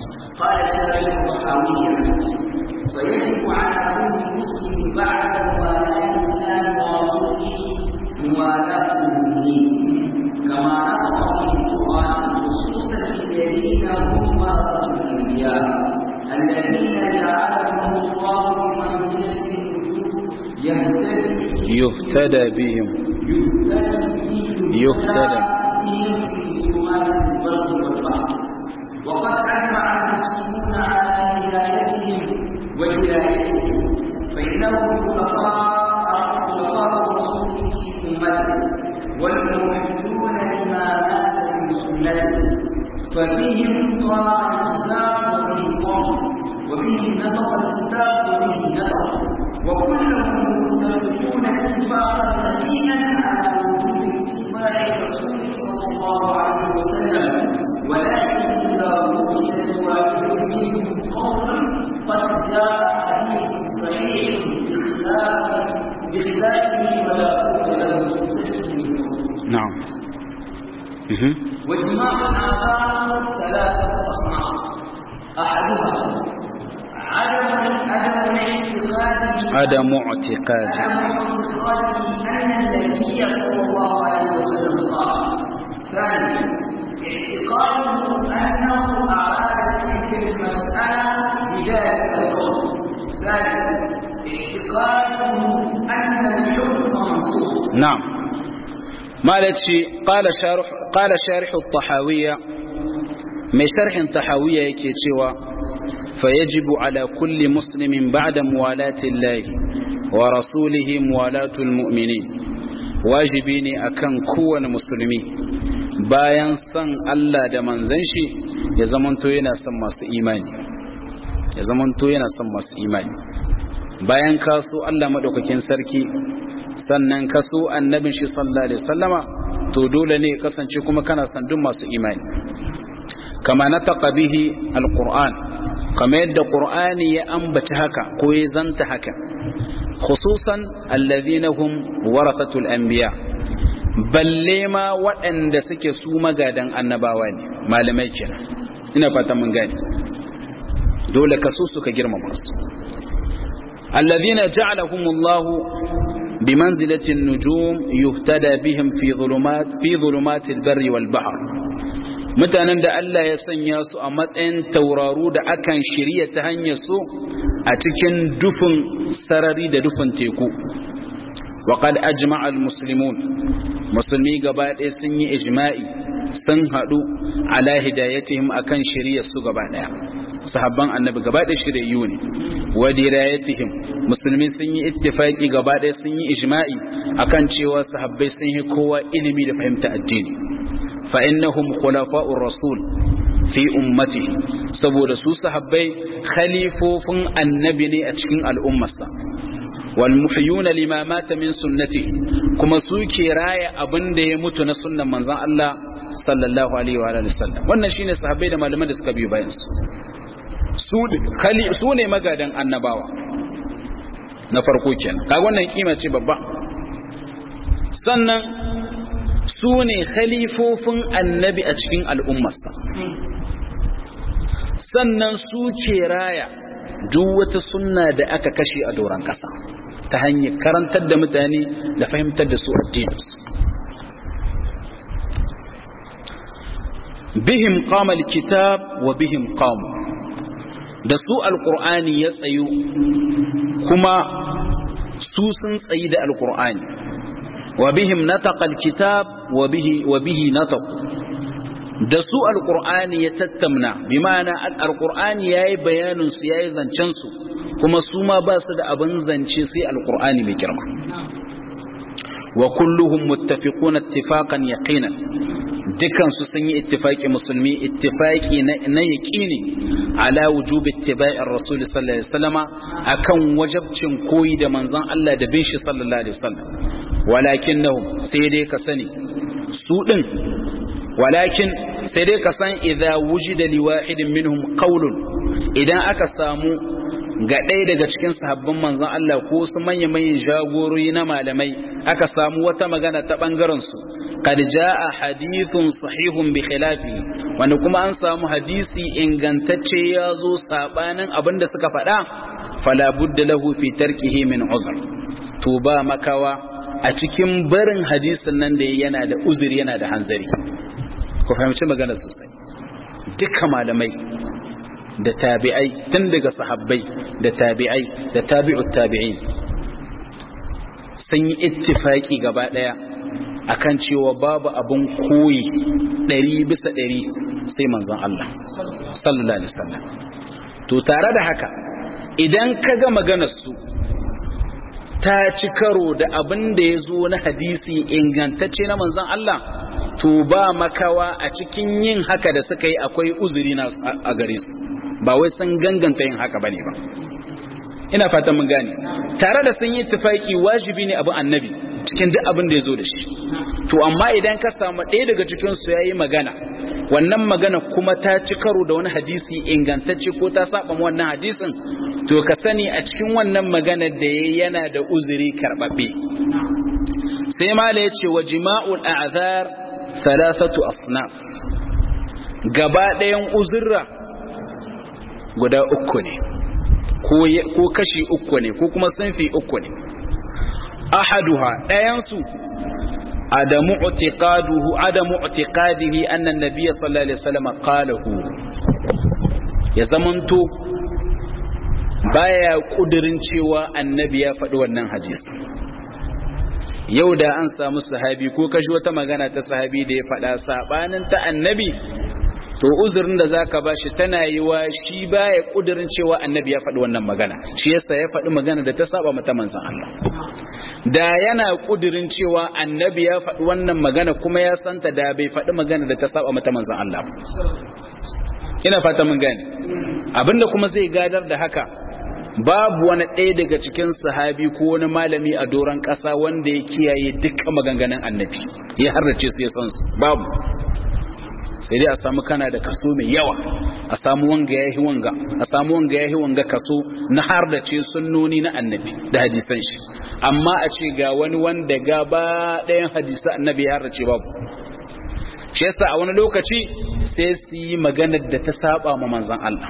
Speaker 3: ويجب على كل مسلم بعد موالاة الإسلام يهتدي
Speaker 1: يهتدى بهم يهتدى
Speaker 3: وقد أجمع المسلمون على هدايتهم وولايتهم فإنهم خلفاء خلفاء رسوله في أمته والموحدون لما مات من سنته فبهم طاع الإسلام وبه قام وبه نطق الكتاب وبه نطق وكلهم متفقون اتفاقا متينا على وجوب اتباع الرسول صلى الله عليه وسلم ولكن اذا وجد واحد منهم قول قد جاء حديث صحيح بخلاف بخلافه ولا بد له
Speaker 1: نعم مهم.
Speaker 3: واجماع الاعذار ثلاثه اصناف احدها عدم عدم اعتقاد
Speaker 1: عدم اعتقاد
Speaker 3: عدم اعتقاد ان النبي صلى الله عليه وسلم قال ثانيا اعتقاده انه اراد تلك المساله بذلك القول ثالثا اعتقاده ان الحكم منسوخ
Speaker 1: نعم مالتي قال شارح قال شارح الطحاوية mai sharhin tahawiyya yake cewa fayajibu ala kulli muslimin ba'da muwalati Allah wa rasulihi muwalatul mu'minin wajibi ne akan kowane musulmi bayan san Allah da manzon shi ya zamanto yana son masu imani ya zamanto yana son masu imani bayan kaso Allah madaukakin sarki sannan kaso annabin shi sallallahu alaihi wasallama to dole ne kasance kuma kana son duk masu imani kama nataqa bihi alquran kama yadda qur'ani ya ambaci haka ko ya zanta haka khususan alladhina hum warasatul anbiya balle ma waɗanda suke su magadan annabawa ne malamai kenan ina fata mun gane dole ka so suka girmama su alladhina ja'alahumullahu بمنزلة النجوم يهتدى بهم في ظلمات في ظلمات البر والبحر mutanen da Allah ya sanya su a matsayin tauraru da akan shirya ta hanyar su a cikin dufin sarari da dufin teku wa qad ajma'a al-muslimun musulmi gaba ɗaya sun yi ijma'i sun haɗu ala hidayatihim akan shirya su gaba ɗaya sahabban annabi gaba ɗaya shiryayyu ne wa dirayatihim musulmi sun yi ittifaki gaba ɗaya sun yi ijma'i akan cewa sahabbai sun yi kowa ilimi da fahimta addini fa innahum khulafa'ur rasul fi ummatihi saboda su sahabbai khalifofin annabi ne a cikin al'ummarsa wal muhyuna lima mata min sunnatihi kuma su ke raya abin da ya mutu na sunnan manzon Allah sallallahu alaihi wa alihi wasallam wannan shine sahabbai da malaman da suka biyo bayan su su ne magadan annabawa na farko kenan kaga wannan kima ce babba sannan su ne khalifofin annabi a cikin al'ummarsa sannan su ke raya duk wata sunna da aka kashe a doron ƙasa ta hanyar karantar da mutane da fahimtar da su addini bihim qama alkitab wa bihim qamu da su alqur'ani ya tsayu kuma su sun tsayi da alqur'ani wa bihim nataqa alkitab wa bihi wa bihi nataq da su alqur'ani ya tattamna bi ma'ana alqur'ani yayi bayanin su yayi zancen su kuma su ma ba su da abin zance sai alqur'ani mai girma wa kulluhum muttafiquna ittifaqan yaqinan dukansu sun yi ittifaki musulmi ittifaki na yaƙini ala wujubi ittiba'ir rasul sallallahu alaihi wasallama akan wajabcin koyi da manzon Allah da bin shi sallallahu alaihi wasallam walakinnahum sai dai ka sani su din walakin sai dai ka san idza wujida li wahidin minhum qawlun idan aka samu ga ɗaya daga cikin sahabban manzon Allah ko su manya-manyan jagorori na malamai aka samu wata magana ta ɓangaren su qad jaa hadithun sahihun bi khilafi wanda kuma an samu hadisi ingantacce ya zo sabanin abinda suka faɗa fala budda lahu fi tarkihi min uzr to ba makawa a cikin barin hadisin nan da yana da uzuri yana da hanzari ku fahimci magana sosai dukkan malamai da tabi'ai tun daga sahabbai da tabi'ai da tabi'ut tabi'in sun yi ittifaki gaba daya akan cewa babu abun koyi ɗari bisa ɗari sai manzon Allah sallallahu alaihi wasallam to tare da haka idan ka ga maganar su ta ci karo da abin da ya zo na hadisi ingantacce na manzon Allah to ba makawa a cikin yin haka da suka yi akwai uzuri na a gare su ba wai sun ganganta yin haka bane ba ina fatan mun gane tare da sun yi tufaki wajibi ne abin annabi cikin duk abin da ya zo da shi to amma idan ka samu ɗaya daga cikin su yayi magana wannan magana kuma ta ci karo da wani hadisi ingantacce ko ta saba wannan hadisin to ka sani a cikin wannan magana da yayi yana da uzuri karbabbe sai mala yace wa jima'ul a'zar thalathatu asnaf gaba ɗayan uzurra guda uku ne ko kashi uku ne ko kuma sunfi uku ne ahaduha ɗayansu adamu utiqaduhu adamu utiqadihi anna an-nabiy sallallahu alaihi wasallam qalahu ya zamanto baya kudirin cewa annabi ya faɗi wannan hadisi yau da an samu sahabi ko kashi wata magana ta sahabi da ya faɗa sabanin ta annabi to uzurin da zaka bashi tana yiwa shi baya kudirin cewa annabi ya faɗi wannan magana shi yasa ya faɗi magana da ta saba mata manzon Allah da yana kudirin cewa annabi ya faɗi wannan magana kuma ya santa da bai faɗi magana da ta saba mata manzon Allah ina fata mun gane abinda kuma zai gadar da haka babu wani ɗaya daga cikin sahabi ko wani malami a doron ƙasa wanda ya kiyaye dukkan maganganun annabi ya harrace su ya san su babu sai dai a samu kana da kaso mai yawa a samu wanga yahi wanga a samu wanga yahi wanga kaso na har da ce sunnoni na annabi da hadisan shi amma a ce ga wani wanda gaba ɗayan hadisa annabi ya harrace babu shi yasa a wani lokaci sai su yi maganar da ta saba ma manzon Allah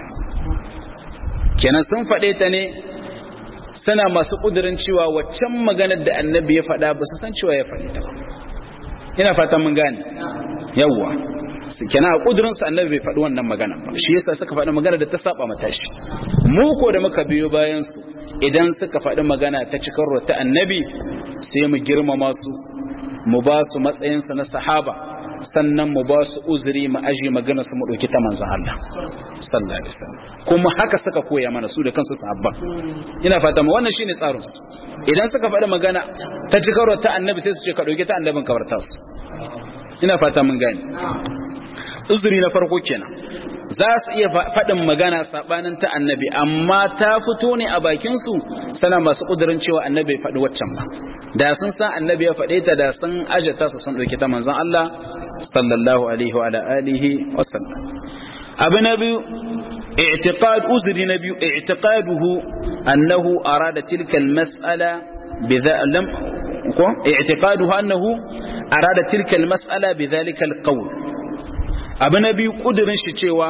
Speaker 1: kenan sun faɗe ta ne suna masu ƙudurin cewa waccan maganar da annabi ya faɗa ba su san cewa ya faɗi ta ba ina fatan mun gane yawwa kenan a kudurin sa annabi bai faɗi wannan magana ba shi yasa suka faɗi magana da ta saba mata shi mu ko da muka biyo bayan su idan suka faɗi magana ta cikar ta annabi sai mu girmama su mu ba su matsayin su na sahaba sannan mu ba su uzuri mu aje magana su mu dauki ta manzon Allah sallallahu alaihi wasallam kuma haka suka koya mana su da kansu sahabba ina fata mu wannan shine tsarin su idan suka faɗi magana ta cikar ta annabi sai su ce ka dauki ta annabin kabarta su ina fata mun gane uzuri na farko kenan za su iya faɗin magana saɓanin ta annabi amma ta fito ne a bakinsu sana masu ƙudurin cewa annabi faɗi waccan ba da sun san annabi ya faɗe ta da sun ajata su sun ɗauki ta manzon Allah sallallahu alaihi wa alihi wa sallam abu na biyu i'tiqad uzuri na biyu i'tiqaduhu annahu arada tilka al-mas'ala bidha lam ko i'tiqaduhu annahu arada tilka al-mas'ala bidhalika al-qawl abu na biyu ƙudurin shi cewa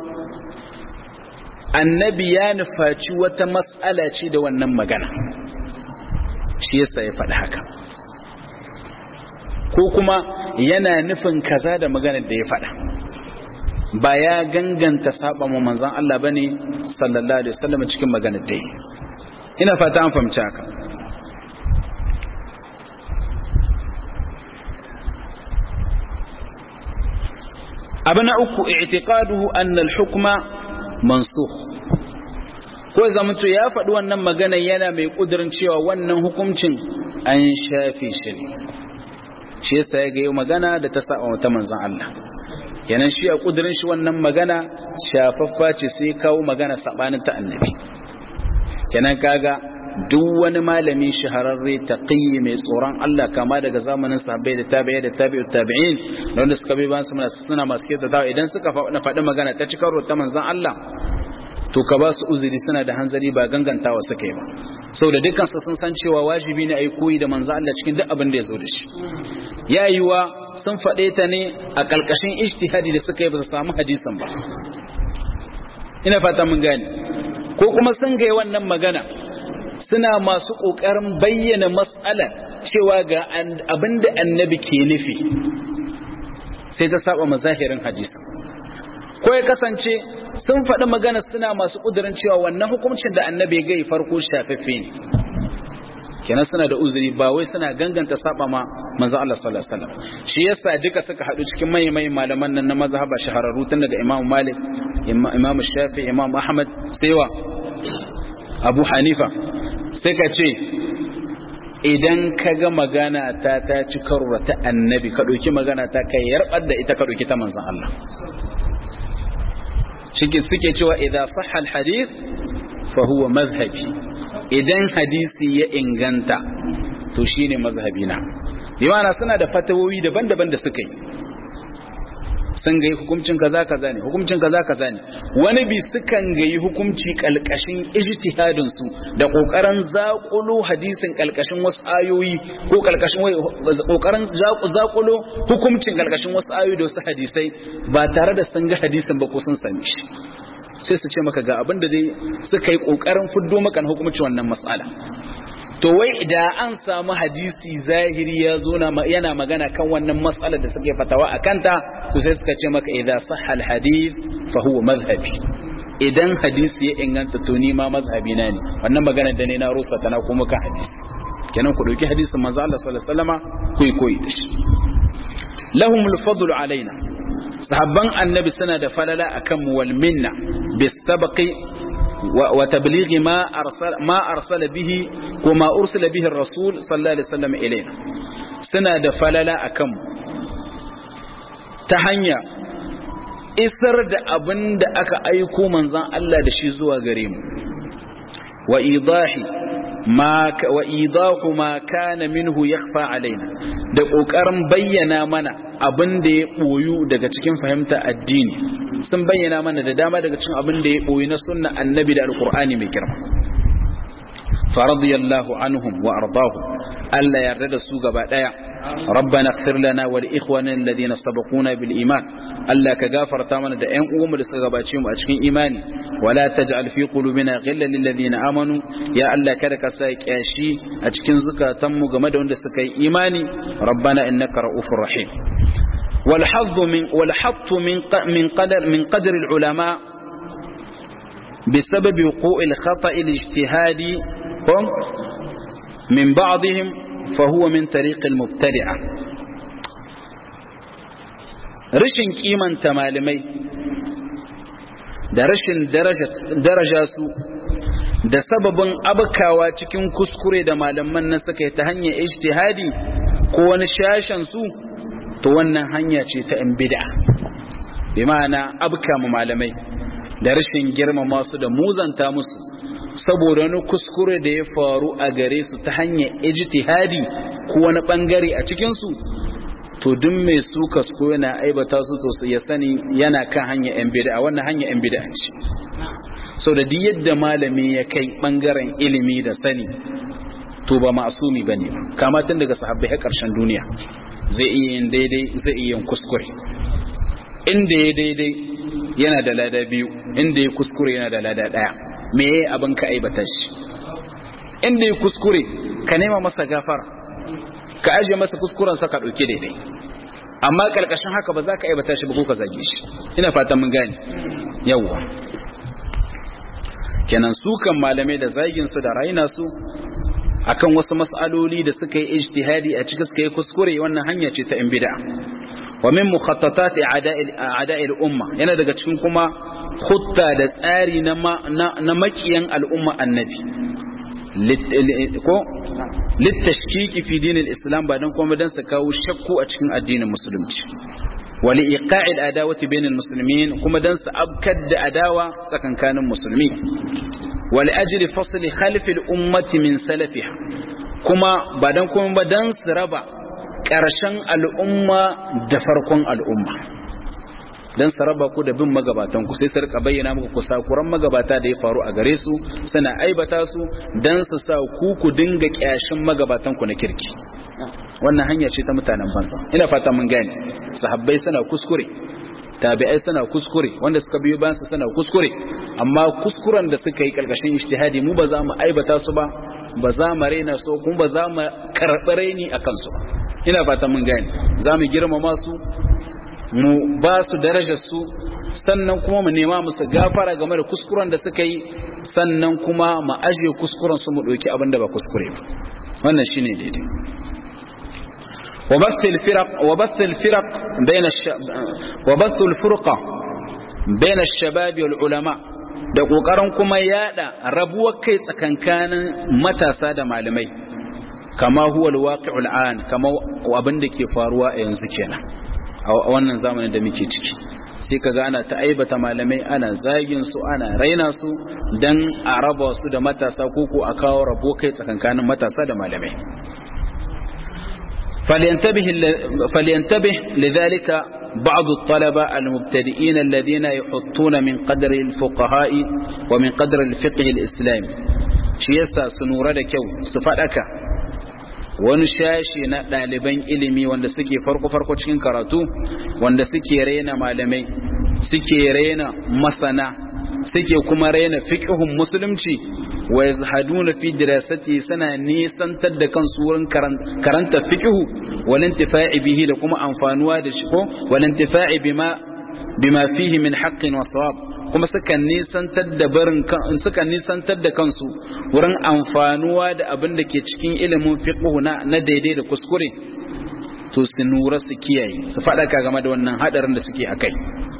Speaker 1: annabi ya nufaci wata matsala ce da wannan magana shi yasa ya faɗi haka ko kuma yana nufin kaza da maganar da ya faɗa ba ya ganganta saba mu manzan Allah bane sallallahu alaihi wasallam cikin maganar da yi ina fata an fahimci haka abu na uku i'tiqaduhu anna al-hukma mansukh ko zamanto ya faɗi wannan magana yana mai kudirin cewa wannan hukuncin an shafe shi ne shi yasa ya ga magana da ta saba wata manzon Allah kenan shi a kudirin shi wannan magana shafaffa ce sai kawo magana sabanin ta annabi kenan kaga duk wani malami shahararre taqiyyi mai tsoron Allah kama daga zamanin sahabbai da tabi'ai da tabi'ut tabi'in da wanda suka bi ban su suna masu kiyata dawo idan suka faɗi magana ta cikar ta manzon Allah to ka ba su uzuri suna da hanzari ba gangantawa suka yi ba saboda dukkan su sun san cewa wajibi ne a yi koyi da manzon Allah cikin duk abin da ya zo da shi ya yiwa sun faɗe ta ne a ƙarƙashin ijtihadi da suka yi ba su samu hadisin ba ina fata mun gane ko kuma sun ga wannan magana suna masu ƙoƙarin bayyana matsala cewa ga abin da annabi ke nufi sai ta saba mazahirin hadisi ko ya kasance sun faɗi magana suna masu ƙudurin cewa wannan hukuncin da annabi ya gai farko shafaffe ne kenan suna da uzuri ba wai suna ganganta saba ma manzo Allah sallallahu alaihi wasallam shi yasa duka suka hadu cikin mai malaman nan na mazhaba shahararru tun daga Imam Malik Imam Shafi Imam Ahmad sai wa Abu Hanifa sai ka ce idan ka ga magana ta ta ci karo ta annabi ka ɗauki magana ta kai yarbar da ita ka ɗauki ta manzon Allah shike suke cewa idan sahha hadith fa huwa mazhabi idan hadisi ya inganta to shine mazhabi na bi ma'ana suna da fatawoyi daban-daban da suka yi sun gayi hukuncin kaza kaza ne hukuncin kaza kaza ne wani bi sukan gayi hukunci kalkashin ijtihadin su da kokarin zakulo hadisin kalkashin wasu ayoyi ko kalkashin kokarin zakulo hukuncin kalkashin wasu ayoyi da wasu hadisai ba tare da sun ga hadisin ba ko sun sami shi sai su ce maka ga abin da dai suka yi kokarin fuddo maka hukuncin wannan mas'ala to wai idan an samu hadisi zahiri ya zo yana magana kan wannan matsalar da suke fatawa a kanta to sai suka ce maka idan sahal hadith fa huwa mazhabi idan hadisi ya inganta to ni ma mazhabi na ne wannan magana da ne na rusa tana kuma kan hadisi kenan ku dauki hadisin manzo Allah sallallahu alaihi wasallama ku yi koyi da shi lahumul fadlu alaina sahabban annabi suna da falala akan mu wal minna bis sabaqi وتبليغ ما أرسل, ما أرسل به وما أرسل به الرسول صلى الله عليه وسلم إلينا سنة دفللا أكم تهنيا isar da abin da aka aiko manzan Allah da shi zuwa gare mu wa idahi ma wa idahu ma kana minhu yakhfa alaina da kokarin bayyana mana abin da ya boyu daga cikin fahimta addini sun bayyana mana da dama daga cikin abin da ya boyu na sunna annabi da alqur'ani mai girma faradiyallahu anhum wa ardahum Allah yarda da su gaba daya ربنا اغفر لنا ولإخواننا الذين سبقونا بالإيمان ألا كغافر تامنا دا أن أوم لسغباتهم أشكين إيماني ولا تجعل في قلوبنا غلا للذين آمنوا يا ألا كدك سايك أشي أشكين زكا تمو غمد وندسكي إيماني ربنا إنك رؤوف رحيم والحظ من والحط من من قدر من قدر العلماء بسبب وقوع الخطأ الاجتهادي من بعضهم فهو من طريق المبتدعة rashin kimanta malamai da rashin daraja su da sababin abkawa cikin kuskure da malaman nan suka yi ta hanyar ijtihadi ko wani shashen su to wannan hanya ce ta in bid'a bi ma'ana abka mu malamai da rashin girmama su da muzanta musu saboda wani kuskure da ya faru a gare su ta hanyar ijtihadi ko wani bangare a cikin su to duk mai su kasko yana aibata su to ya sani yana kan hanyar yan bid'a wannan hanyar yan bid'a ce so da duk yadda malami ya kai bangaren ilimi da sani to ba ma'asumi bane kama tun daga sahabbai har karshen duniya zai iya yin daidai zai iya yin kuskure inda ya daidai yana da lada biyu inda ya kuskure yana da lada daya me yayi abin ka aibata shi inda ya kuskure ka nema masa gafara ka aje masa kuskuren sa ka dauke daidai amma karkashin haka ba za ka aibata shi ba ko ka zage shi ina fatan mun gane yawwa kenan su kan malamai da zagin su da raina su akan wasu mas'aloli da suka yi ijtihadi a cikin suka yi kuskure wannan hanya ce ta in bid'a wa min mukhattatat a'da'i al-umma yana daga cikin kuma khutta da tsari na na makiyan al'umma annabi ko littashkiki fi dinin islam ba dan kuma dan su kawo shakku a cikin addinin musulunci wa li iqa'il adawati bainal muslimin kuma dan su abkad da adawa tsakankanin musulmi wa li ajli fasli khalfi al-ummati min salafiha kuma ba dan kuma ba dan su raba ƙarshen al'umma da farkon al'umma don su raba ku da bin magabatan ku sai su rika bayyana muku kusakuran magabata da ya faru a gare su suna aibata su don su sa ku ku dinga kyashin magabatan ku na kirki wannan hanya ce ta mutanen banza ina fata mun gane sahabbai suna kuskure tabi'ai suna kuskure wanda suka biyo bayan su suna kuskure amma kuskuren da suka yi karkashin ijtihadi mu ba za mu aibata su ba ba za mu raina su kuma ba za mu karɓi raini a kansu ina fata mun gane za mu girmama su mu ba su darajar su sannan kuma mu nema musu gafara game da kuskuren da suka yi sannan kuma mu ajiye kuskuren su mu ɗauki abin da ba kuskure ba wannan shine daidai وبث الفرق وبث الفرق بين الشب وبث الفرقة بين الشباب والعلماء da ƙoƙarin kuma yada rabuwar kai tsakankanin matasa da malamai kama huwa alwaqi'ul an kama abin da ke faruwa a yanzu kenan a wannan zamanin da muke ciki sai kaga ana ta aibata malamai ana zagin su ana raina su dan a raba su da matasa ko a kawo rabo kai tsakankanin matasa da malamai فلينتبه, فلينتبه لذلك بعض الطلبة المبتدئين الذين يحطون من قدر الفقهاء ومن قدر الفقه الإسلامي شيسا سنورة كيو سفادك wani shashi na ɗaliban ilimi wanda suke farko-farko cikin karatu wanda suke raina malamai suke raina masana suke kuma raina fiqhun musulunci wa yazhaduna fi dirasati sana nisantar da kansu wurin karanta fiqhu wal intifa'i bihi da kuma amfanuwa da shi ko wal intifa'i bima bima fihi min haqqin wa sawab kuma sukan nisantar da barin sukan nisantar da kansu wurin amfanuwa da abin da ke cikin ilimin fiqhu na na daidai da kuskure to su nura su kiyaye su faɗaka game da wannan hadarin da suke akai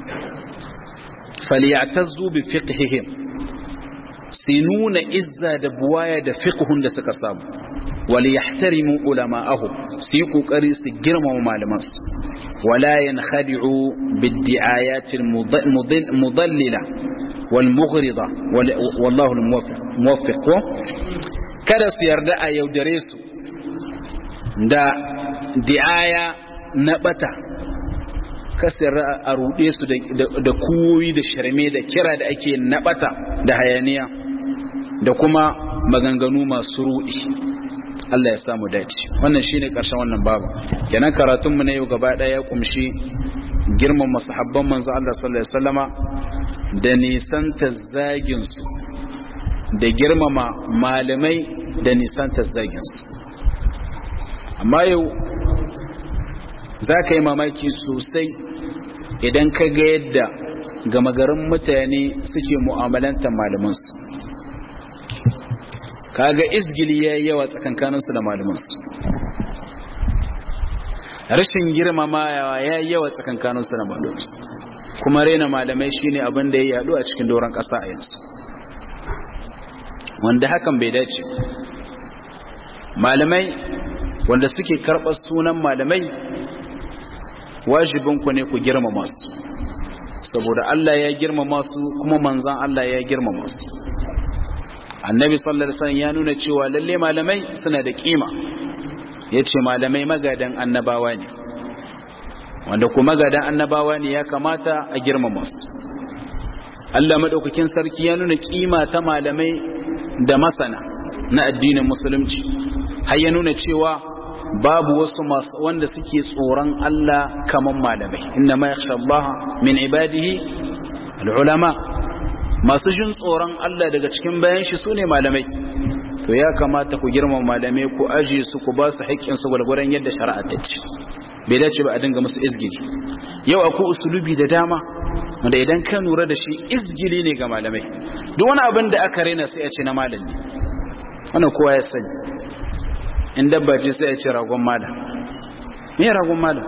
Speaker 1: فليعتزوا بفقههم سنون إزا دبوايا da fiqhun da suka samu وليحترموا علماءهم سيقوا قريس جرم ومعلمات ولا ينخدعوا بالدعايات المضللة والمغرضة والله الموفق kada su yarda a yaudare su da di'aya na bata kasar a ruɗe su da kuwoyi da sharme da kira da ake naɓata da hayaniya da kuma maganganu masu ruɗi Allah ya samu dace wannan shine ƙarshen wannan babu kenan karatun mu na yau gaba ɗaya ya kumshi girman masahabban manzo Allah sallallahu alaihi wasallama da nisanta zagin su da girmama malamai da nisanta zagin su amma yau za ka yi mamaki sosai idan ka ga yadda gama garin mutane suke mu'amalantar malamansu kaga izgili ya yi yawa tsakankaninsu da malamansu rashin girmama ya yi yawa tsakankaninsu da malamansu kuma raina malamai shine abin da ya yadu a cikin doron ƙasa a yanzu wanda hakan bai dace malamai wanda suke karɓar sunan malamai wajibinku ne ku girmama su saboda Allah ya girmama su kuma manzan Allah ya girmama su annabi sallallahu alaihi wasallam ya nuna cewa lalle malamai suna da kima yace malamai magadan annabawa ne wanda kuma magadan annabawa ne ya kamata a girmama su Allah madaukakin sarki ya nuna kima ta malamai da masana na addinin musulunci har ya nuna cewa babu wasu masu wanda suke tsoron Allah kaman malamai inna ma yakhsha Allah min ibadihi al-ulama masu jin tsoron Allah daga cikin bayan shi sune malamai to ya kamata ku girmama malamai ku aje su ku ba su haƙƙin su gwargwaron yadda shari'a ta ce bai dace ba a dinga musu izgili yau akwai usulubi da dama wanda idan ka lura da shi izgili ne ga malamai duk wani abin da aka raina sai a ce na malami wannan kowa ya sani in dabba ce sai a ce ragon malam me ragon malam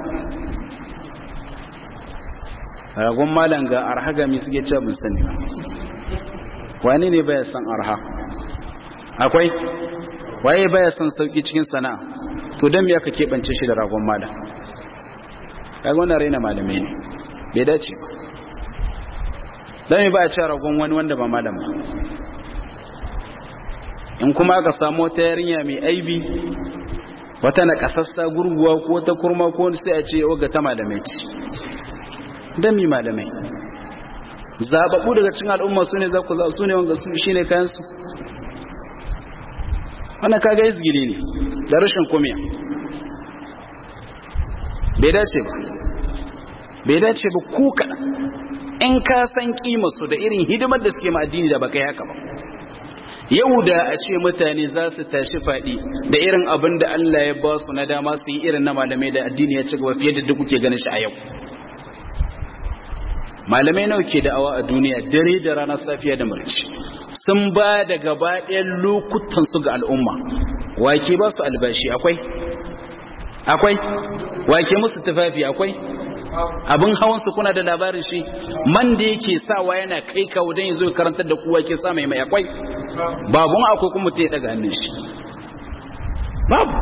Speaker 1: ragon malam ga arha ga mi suke ce bin sani wani ne baya san arha akwai waye baya san sauki cikin sana'a to dan me aka keɓance shi da ragon malam kaga wannan raina malamai ne bai dace dan me ba a ce ragon wani wanda ba malam ba in kuma aka samu wata yarinya mai aibi wata na kasassa gurguwa ko ta kurma ko sai a ce oga ta malamai ce dami malamai zababu daga cikin al'umma su ne za ku za su ne wanga su shi ne kayansu wannan kaga izgili ne da rashin kumiya bai dace ba bai dace ba ku kaɗan in ka san su da irin hidimar da suke ma addini da baka yi haka ba yau da a ce mutane za su tashi faɗi da irin abin da Allah ya ba su na dama su yi irin na malamai da addini ya ci gaba fiye da duk kuke ganin shi a yau malamai nawa ke da'awa a duniya dare da ranar safiya da marici sun ba da gaba ɗayan lokutan su ga al'umma wake ba su albashi akwai akwai wake musu tufafi akwai abin hawan su kuna da labarin shi man da yake sawa yana kai kawo don ya zo karantar da kowa ke sa mai mai akwai babun akwai kuma mutum ya daga hannun shi babu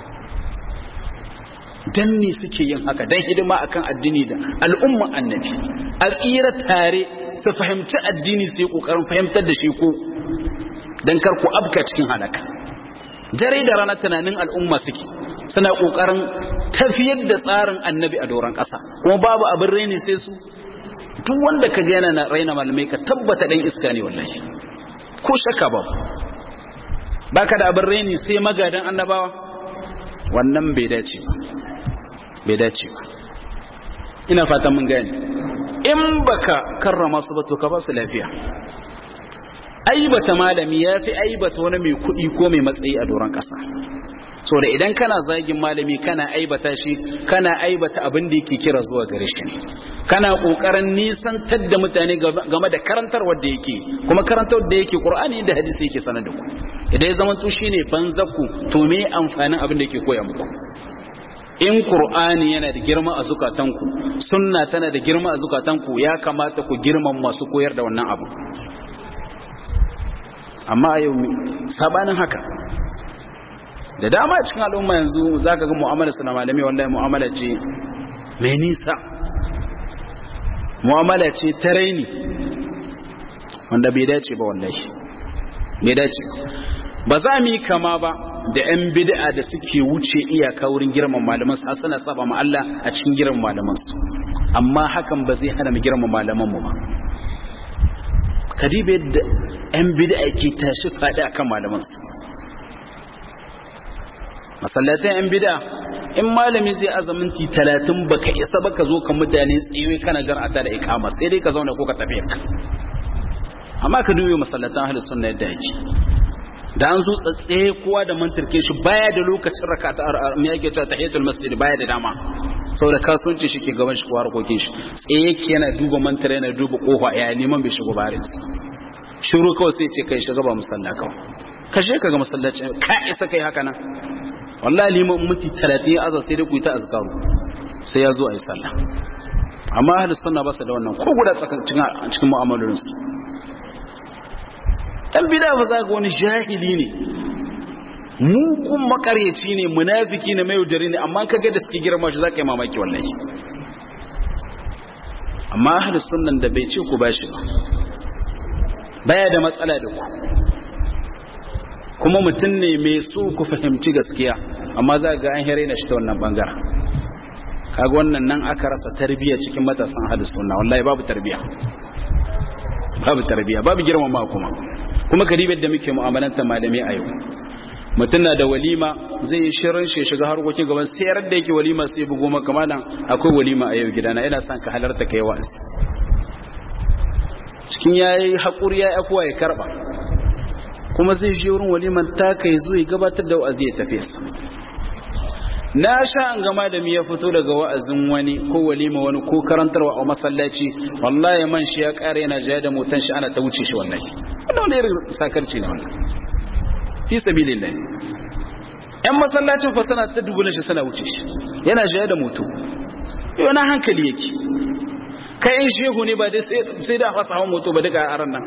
Speaker 1: dan ne suke yin haka dan hidima akan addini da al'umman annabi a tsira tare su fahimci addini su yi kokarin fahimtar da shi ko dan kar ku abka cikin halaka dare da rana tunanin al'umma suke suna kokarin tafiyar da tsarin annabi a doron ƙasa kuma babu abin raini sai su duk wanda ka yana na raina malamai ka tabbata dan iska ne wallahi ko shakka ba baka da abin raini sai magadan annabawa wannan bai dace ba bai dace ba ina fatan mun gane in baka karrama su ba to ka ba su lafiya aibata malami ya fi aibata wani mai kuɗi ko mai matsayi a doron ƙasa so da idan kana zagin malami kana aibata shi kana aibata abin da yake kira zuwa gare shi kana kokarin nisantar da mutane game da karantar wanda yake kuma karantar da yake qur'ani da hadisi yake sanar da ku idan ya zama to shine banzaku to me amfanin abin da yake koya muku in qur'ani yana da girma a zukatanku sunna tana da girma a zukatanku ya kamata ku girman masu koyar da wannan abu amma a yau sabanin haka da dama cikin al'umma yanzu za ka ga mu'amala suna malami wallahi mu'amala ce mai nisa mu'amala ce ta raini wanda bai dace ba wallahi bai dace ba za mu yi kama ba da 'yan bid'a da suke wuce iyaka wurin girman malaman su suna saba ma Allah a cikin girman malaman su amma hakan ba zai hana mu girman malaman mu ba kadibe da 'yan bid'a ke tashi fadi akan malaman su masallatan yan bida in malami zai azaminti talatin baka isa baka zo ka mutane tsaye kana jar'ata da ikama sai dai ka zauna ko ka tafi ka amma ka dubi masallatan ahlus sunna yadda yake da an zo tsatsaye kowa da mantarke shi baya da lokacin rakata me yake cewa tahiyatul masjid baya da dama saboda kasuwanci shi ke gaban shi ko harkokin shi tsaye yake yana duba mantar yana duba kofa ya neman bai shigo barin shiru kawai sai ce kai shiga ba musalla kawai kashe ka ga masallaci ka isa kai haka nan wallahi liman muti 30 ya azar sai dai ku yi ta azkaru sai ya zo a yi sallah amma ahli sunna ba su da wannan ko guda cikin cikin mu'amalolin su dan bid'a ba za ga wani jahili ne mugun makaryaci ne munafiki ne mai yaudari ne amma kaga da suke girma shi za ka yi mamaki wallahi amma ahli sunnan da bai ce ku bashi ba baya da matsala da ku kuma mutum ne mai so ku fahimci gaskiya amma za ga an hare na shi ta wannan bangaren kaga wannan nan aka rasa tarbiyya cikin matasan ahlus sunna wallahi babu tarbiyya babu tarbiyya babu girmama kuma kuma karibar da muke mu'amalanta malamai a yau mutum na da walima zai yi shirin shi shiga harkokin gaban sayar da yake walima sai bugo maka malam akwai walima a yau gidana ina son ka halarta kai wa'azi cikin yayi hakuri yayi afuwa ya karba kuma zai je wurin waliman ta kai zo ya gabatar da wa'azi ya tafi na sha an gama da mi ya fito daga wa'azin wani ko walima wani ko karantarwa a masallaci wallahi man shi ya kare yana jaya da motan shi ana ta wuce shi wallahi wannan wani irin sakarci ne wannan fi sabilillah yan masallacin fa sana ta dubulan shi sana wuce shi yana jaya da moto yau na hankali yake kai in shehu ne ba dai sai da fasa hawan moto ba duka a ran nan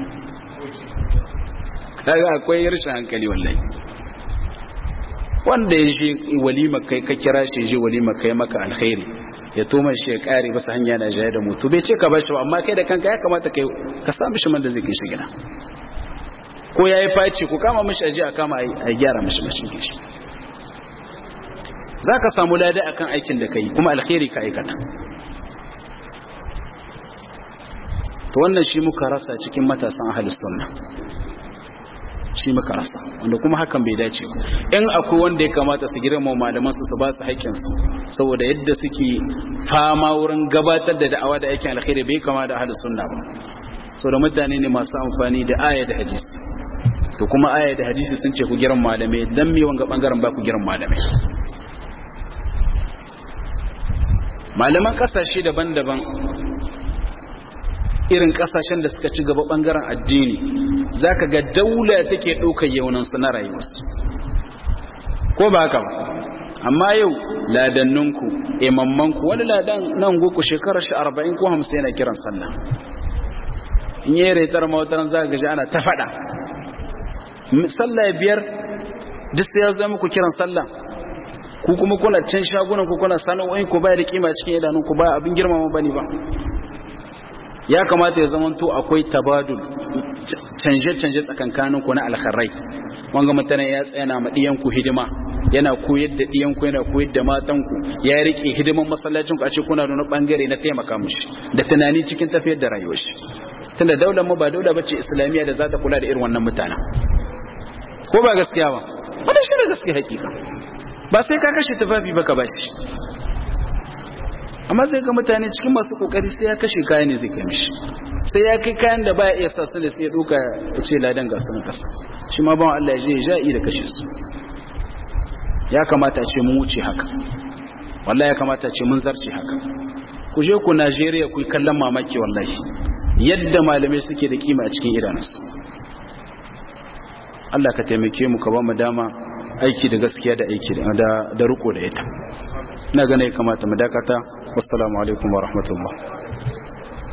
Speaker 1: kaga akwai rashin hankali wallahi wanda ya je walima kai ka kira shi je walima kai maka alkhairi ya toma shi ya kare masa hanya na jaya da mutu bai ce ka bashi ba amma kai da kanka ya kamata kai ka sa mishi man da zai kai shi gida ko yayi faci ku kama mishi aje a kama a gyara mishi mashin shi zaka samu lada akan aikin da kai kuma alkhairi ka aikata to wannan shi muka rasa cikin matasan ahlus sunna shi muka rasa wanda kuma hakan bai dace in akwai wanda ya kamata su girma malaman su su ba su haƙƙin su saboda yadda suke fama wurin gabatar da da'awa da aikin alkhairi bai kama da ahlus sunna ba saboda mutane ne masu amfani da aya da hadisi to kuma aya da hadisi sun ce ku girma malamai dan me wanga bangaren ba ku girma malamai malaman kasashe daban-daban irin kasashen da suka ci gaba bangaren addini zaka ga daula take ɗaukar yaunansu na rayuwarsu ko ba haka ba amma yau ladanninku imammanku wani ladan nan goku shekarar shi arba'in ko hamsin yana kiran sallah in yi retar mawataran za ga ji ana ta faɗa sallah biyar duk sai ya zo muku kiran sallah ku kuma kuna can shagunan ku kuna sana'o'in ku baya da kima cikin idanun ku ba abin girmama bane ba ya kamata ya zamanto akwai tabadul canje-canje tsakankanin ku na alkharai wanga mutane ya tsaya na madiyan ku hidima yana koyar da diyan ku yana koyar da matan ku ya rike hidiman masallacin ku a ce kuna da wani bangare na taimaka mushi da tunani cikin tafiyar da rayuwar shi tunda daular mu ba daula bace islamiyya da za ta kula da irin wannan mutanen ko ba gaskiya ba wannan shi ne gaskiya hakika ba sai ka kashe tufafi ba ka bashi amma sai ga mutane cikin masu kokari sai ya kashe kayan ne zai kai mishi sai ya kai kayan da baya iya sa su da sai ya duka ya ce ladan ga sun kasa shi ma bawan Allah ya je ya ja'i da kashe su ya kamata ce mun wuce haka wallahi ya kamata ce mun zarce haka ku je ku Najeriya ku yi kallon mamaki wallahi yadda malamai suke da kima a cikin idanunsu Allah ka taimake mu ka ba mu dama aiki da gaskiya da aiki da da riko da ita ina gane kamata mu dakata wassalamu alaikum wa rahmatullah